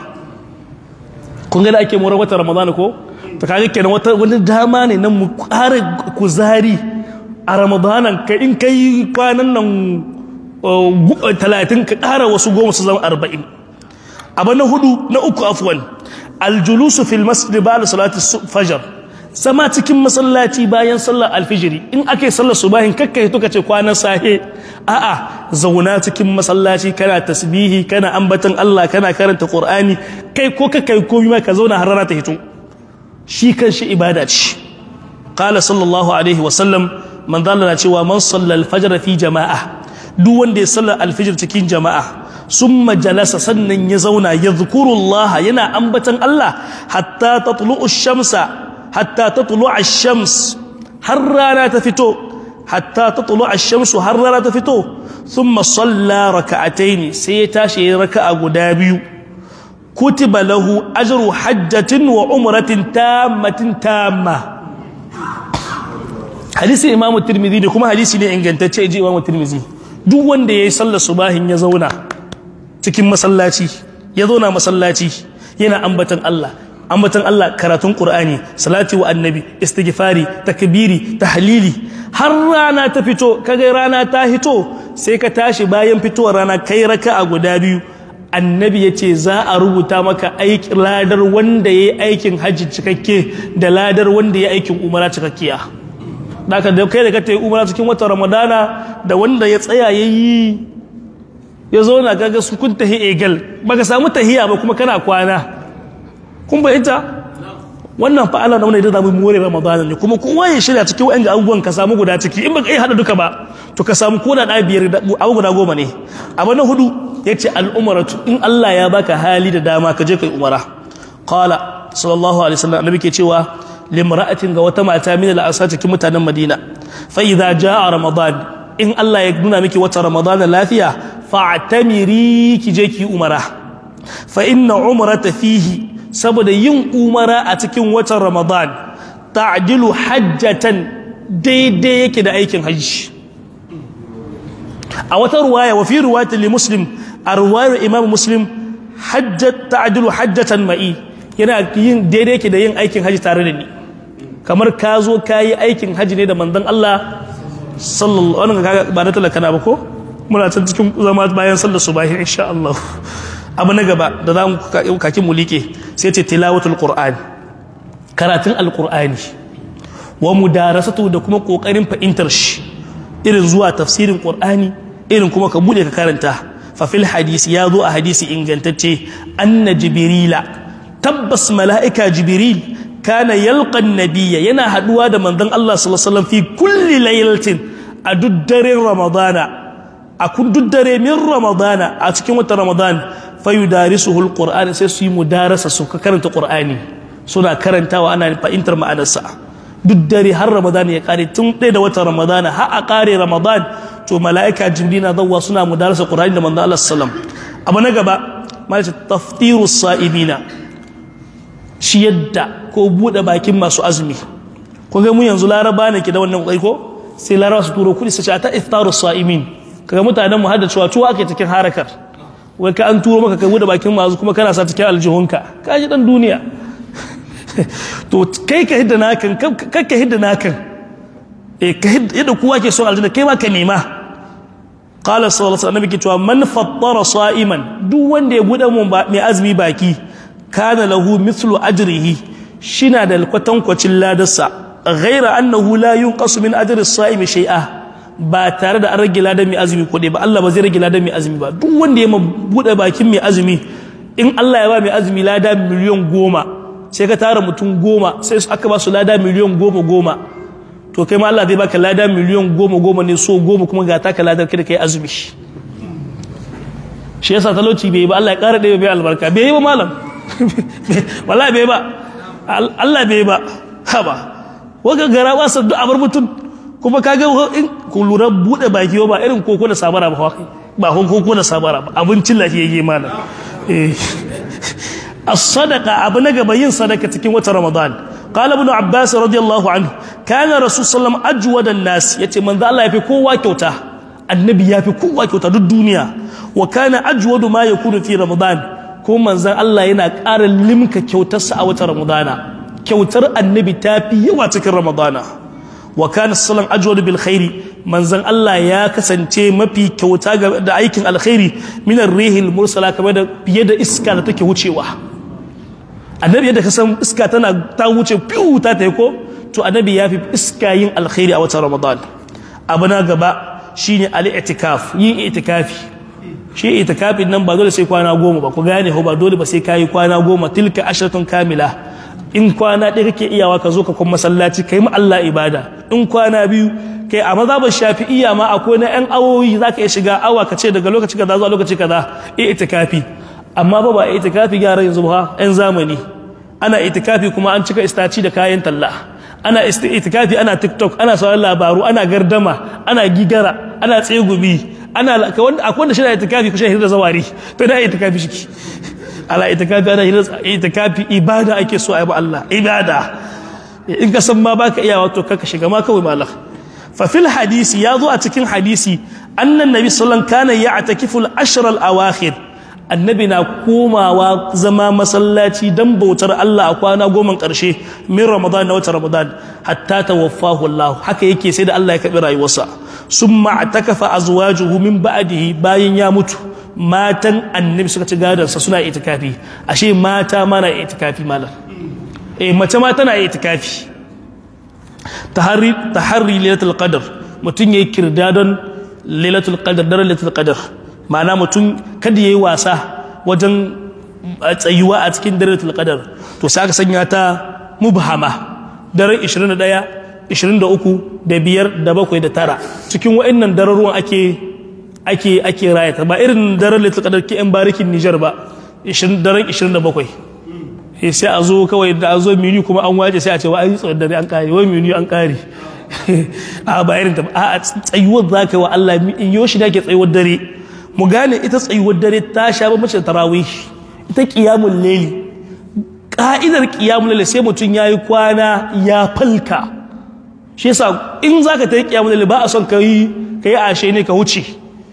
S1: kun ga da ake morar watan Ramadan ko to kaga kenan wata wani dama ne nan mu ƙara kuzari a Ramadan kai in kai kwanan nan talatin ka ƙara wasu goma su zama arba'in abu na hudu na uku afwan aljulusu fil masjid ba'da salati fajr zama cikin masallaci bayan sallar alfijiri in ake sallar subahin kakkai to kace kwanan sahe a'a zauna cikin masallaci kana tasbihi kana ambatan Allah kana karanta Qur'ani kai ko kakkai komai ma ka zauna har rana ta hito shi kanshi ibada ce qala sallallahu alaihi wa sallam man dalla cewa man salla al-fajr fi jama'a duk wanda ya sallar alfijir cikin jama'a summa jalasa sannan ya zauna yadhkurullaha yana ambatan Allah hatta tatlu'u shamsa hatta tatlu ash-shams har rana ta fito hatta tatlu ash-shamsu har rana ta fito thumma salla rak'atayn sai ya tashi raka'a guda biyu kutiba lahu ajru hajjatin wa umratin tammatin tamma hadisi imamu tirmidhi ne kuma hadisi ne ingantacce ji imamu tirmidhi duk wanda yayi sallar subahin ya zauna cikin masallaci ya zauna masallaci yana ambatan Allah ambatan Allah karatun Qur'ani salati wa annabi istighfari takbiri tahlili har rana ta fito kaga rana ta hito sai ka tashi bayan fitowar rana kai raka'a guda biyu annabi yace za a rubuta maka aikin ladar wanda yayi aikin haji cikakke da ladar wanda yayi aikin umara cikakkiya daga da kai da ka tayi umara cikin watan ramadana da wanda ya tsaya yayi ya zo na kaga su kun tahi egal baka samu tahiya ba kuma kana kwana kun bayyanta wannan fa Allah nauna idan zamu more Ramadan ne kuma kowa ya shirya cikin wa'an abubuwan ka samu guda ciki in baka yi hada duka ba to ka samu koda da biyar abu guda goma ne abu na hudu yace al-umratu in Allah ya baka hali da dama ka je kai umara qala sallallahu alaihi wasallam annabi ke cewa limra'atin ga wata mata min al-asar cikin mutanen Madina fa idza jaa Ramadan in Allah ya nuna miki wata Ramadan lafiya fa'tamiri ki je ki umara fa inna umrata fihi saboda yin umara a cikin watan ramadan ta'dilu hajjatan daidai yake da aikin hajji a wata ruwaya wa fi ruwayati li muslim a ruwayar imam muslim hajjat ta'dilu hajjatan ma'i yana yin daidai yake da yin aikin hajji tare da ni kamar ka zo ka yi aikin hajji ne da manzon Allah sallallahu alaihi wasallam ba da talaka na ba ko muna can cikin zama bayan sallar subahi insha Allah abu na gaba da za mu kakin mu liƙe sai ce tilawatul qur'ani karatun alqur'ani wa mudarasatu da kuma kokarin fahimtar shi irin zuwa tafsirin qur'ani irin kuma ka bude ka karanta fa fil hadisi ya zo a hadisi ingantacce anna jibrila tabbas mala'ika jibril kana yalqan nabiyya yana haduwa da manzon Allah sallallahu alaihi wasallam fi kulli laylatin a duk daren ramadana a kun duk dare min ramadana a cikin watan ramadan fa yudarisuhu alquran sai su yi mudarasa su karanta qur'ani suna karantawa ana fahimtar ma'anarsa duk dare har ramadan ya kare tun ɗaya da watan ramadan har a kare ramadan to mala'ika jibril na zawwa suna mudarasa qur'ani da manzon Allah sallallahu alaihi wasallam abu na gaba malaka taftirus sa'ibina shi yadda ko bude bakin masu azumi ko ga mu yanzu laraba ne ke da wannan kai ko sai laraba su turo kudi su ce ta iftarus sa'imin kaga mutanen mu hada cewa tuwa ake cikin harakar wai ka an turo maka kai bude bakin masu kuma kana sa cikin aljihunka ka ji dan duniya to kai ka hidda nakan kai ka hidda nakan eh ka hidda kowa ke son aljanna kai ma ka nema qala sallallahu alaihi wasallam ke cewa man fattara sa'iman duk wanda ya bude mun mai azumi baki kana lahu mithlu ajrihi shina da kwatankwacin ladarsa ghaira annahu la yunqasu min ajri as-sa'imi shay'a ba tare da an rage ladan mai azumi ko ba Allah ba zai rage ladan mai azumi ba duk wanda ya bude bakin mai azumi in Allah ya ba mai azumi lada miliyan goma sai ka tara mutum goma sai aka ba su lada miliyan goma goma to kai ma Allah zai baka lada miliyan goma goma ne so goma kuma ga taka ladar kada kai azumi shi yasa talauci bai yi ba Allah ya kara ɗaya bai albarka bai yi ba malam wallahi bai ba Allah bai ba haba waka gara ba sa abar mutum kuma kaga in ku lura bude baki ba irin koko da sabara ba ba hon koko da sabara ba abincin lafiyayye malam eh as-sadaqa abu na gaba yin sadaka cikin watan ramadan qala ibn abbas radiyallahu anhu kana rasul sallam ajwadan nas yace manzo Allah yafi kowa kyauta annabi yafi kowa kyauta duk duniya wa kana ajwadu ma yakunu fi ramadan ko manzan Allah yana ƙara limka kyautarsa a watan Ramadana kyautar annabi ta fi yawa cikin Ramadana wa kana sallan ajwad bil khairi manzan Allah ya kasance mafi kyauta da aikin alkhairi min ar-rihil mursala kamar da fiye da iska da take wucewa annabi yadda ka san iska tana ta wuce fiu ta tayi ko to annabi ya fi iska yin alkhairi a watan Ramadan abu na gaba shine al-i'tikaf yin i'tikafi shi itikafin nan ba dole sai kwana goma ba ku gane ba dole ba sai kayi kwana goma tilka ashiratun kamila in kwana ɗaya kake iyawa ka zo ka kuma masallaci kai ma Allah ibada in kwana biyu kai a mazhabar shafi'iyya ma akwai na yan awoyi za ka iya shiga awa ka ce daga lokaci kaza zuwa lokaci kaza i itikafi amma ba ba itikafi gyara yanzu ba yan zamani ana itikafi kuma an cika istaci da kayan talla ana itikafi ana tiktok ana sauran labaru ana gardama ana gigara ana tsegumi ana akwai wanda shi na itikafi kushe hirda zawari to da itikafi shi ala itikafi ana hirda itikafi ibada ake so a yi Allah ibada in ka san ma baka iya wato kaka shiga ma kawai malam fa fil hadisi ya zo a cikin hadisi annan nabi sallallahu kana ya'takifu al-ashr al-awakhir annabi na komawa zama masallaci dan bautar Allah a kwana goma karshe min ramadan na wata ramadan hatta tawaffahu Allah haka yake sai da Allah ya kabi rayuwarsa summa atakafa azwajuhu min ba'dihi bayan ya mutu matan annabi suka ci gadansa suna itikafi ashe mata ma na itikafi malam eh mace ma tana itikafi tahari tahari lailatul qadr mutun yayi kirdadon lailatul qadr daren lailatul qadr ma'ana mutun kada yayi wasa wajen tsayuwa a cikin daren lailatul qadr to sai aka sanya ta mubhama daren 21 23 da biyar da bakwai da tara cikin wa'annan dararuwan ake ake ake rayata ba irin daren lailatul qadr ke yan barikin Niger ba daren 27 sai a zo kawai da a zo mini kuma an waje sai a ce wa an yi tsawon dare an kare wai mini an kare a ba irin ta a tsayuwar za ka yi wa Allah in yau shi da ke tsayuwar dare mu gane ita tsayuwar dare ta sha ba mace tarawih ita qiyamul layli ka'idar qiyamul layli sai mutum yayi kwana ya falka shi yasa in zaka ta yi qiyamul layli ba a son ka yi ka yi ashe ne ka wuce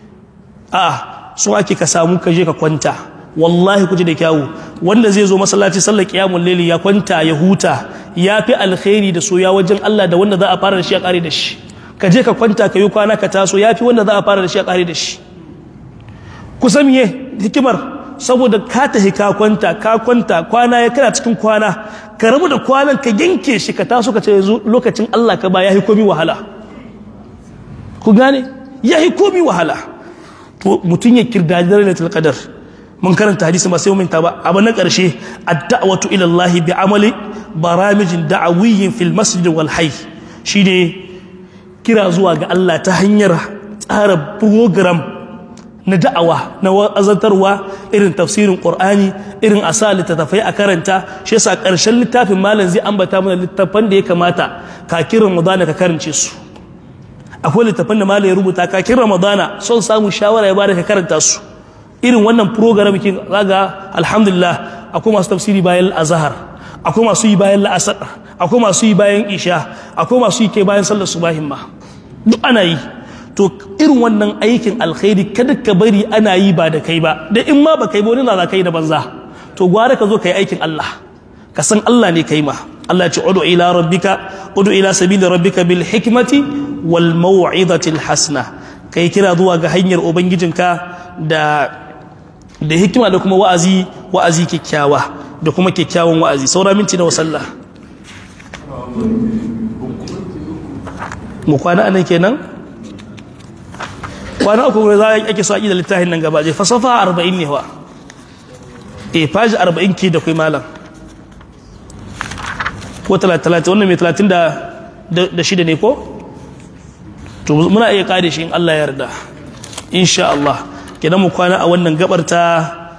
S1: a so ake ka samu ka je ka kwanta wallahi ku ji da kyawu wanda zai zo masallaci sallar qiyamul layli ya kwanta ya huta ya fi alkhairi da soya wajen Allah da wanda za a fara da shi a kare da shi ka je ka kwanta ka yi kwana ka taso ya fi wanda za a fara da shi a kare da shi ku san me hikimar saboda ka tahi ka kwanta ka kwanta kwana ya kana cikin kwana ka rabu da kwanan ka yanke shi ka taso ka ce yanzu lokacin Allah ka ba ya yi komi wahala ku gane ya yi komi wahala to mutum ya kirdaji lailatul qadar mun karanta hadisi ba sai mun ta ba abu na karshe ad-da'watu ila Allah bi amali baramijin da'awiyyin fil masjid wal hayy shine kira zuwa ga Allah ta hanyar tsara program na da'awa na wa'azantarwa irin tafsirin Qur'ani irin asa littattafai a karanta shi yasa karshen littafin malam zai ambata mana littafan da ya kamata kakin Ramadana ka karance su akwai littafan da malam ya rubuta kakin Ramadana son samu shawara ya bada ka karanta su irin wannan program kin zaga alhamdulillah akwai masu tafsiri bayan azhar akwai masu yi bayan la'asar akwai masu yi bayan isha akwai masu yi kai bayan sallar subahin ma duk ana yi to irin wannan aikin alkhairi kada ka bari ana yi ba da kai ba da in ma ba kai ba wani na kai da banza to gwara ka zo ka yi aikin Allah ka san Allah ne kai ma Allah ya ce udu ila rabbika udu ila sabili rabbika bil hikmati wal mau'izati al hasana kai kira zuwa ga hanyar ubangijinka da da hikima da kuma wa'azi wa'azi kyakkyawa da kuma kyakkyawan wa'azi saura minti na sallah mu kwana anan kenan kwana uku ne za a ake so a da littafin nan gaba je fasafa arba'in ne wa e faji arba'in ke da kai malam ko talatin wannan mai talatin da shida ne ko to muna iya kare shi in Allah ya yarda insha Allah kenan mu kwana a wannan gabar ta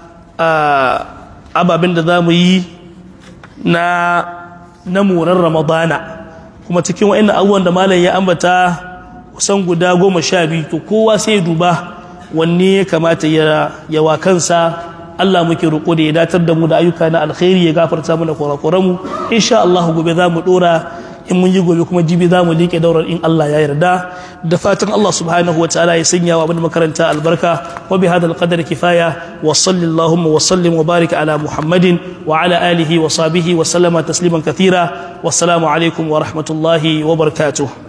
S1: ababen da za mu yi na na moran ramadana kuma cikin wa'annan abubuwan da malam ya ambata kusan guda goma sha biyu to kowa sai ya duba wanne ya kamata ya yawa kansa Allah muke roƙo da ya datar da mu da ayyuka na alkhairi ya gafarta mana kurakuran mu insha Allah gobe za mu dora in mun yi gobe kuma jibi za mu liƙe daurar in Allah ya yarda da fatan Allah subhanahu wataala ya sanya wa abin makaranta albarka wa bi hadal qadar kifaya wa sallallahu wa sallim wa barik ala muhammadin wa ala alihi wa sahbihi wa sallama tasliman kathira wassalamu alaikum wa rahmatullahi wa barakatuh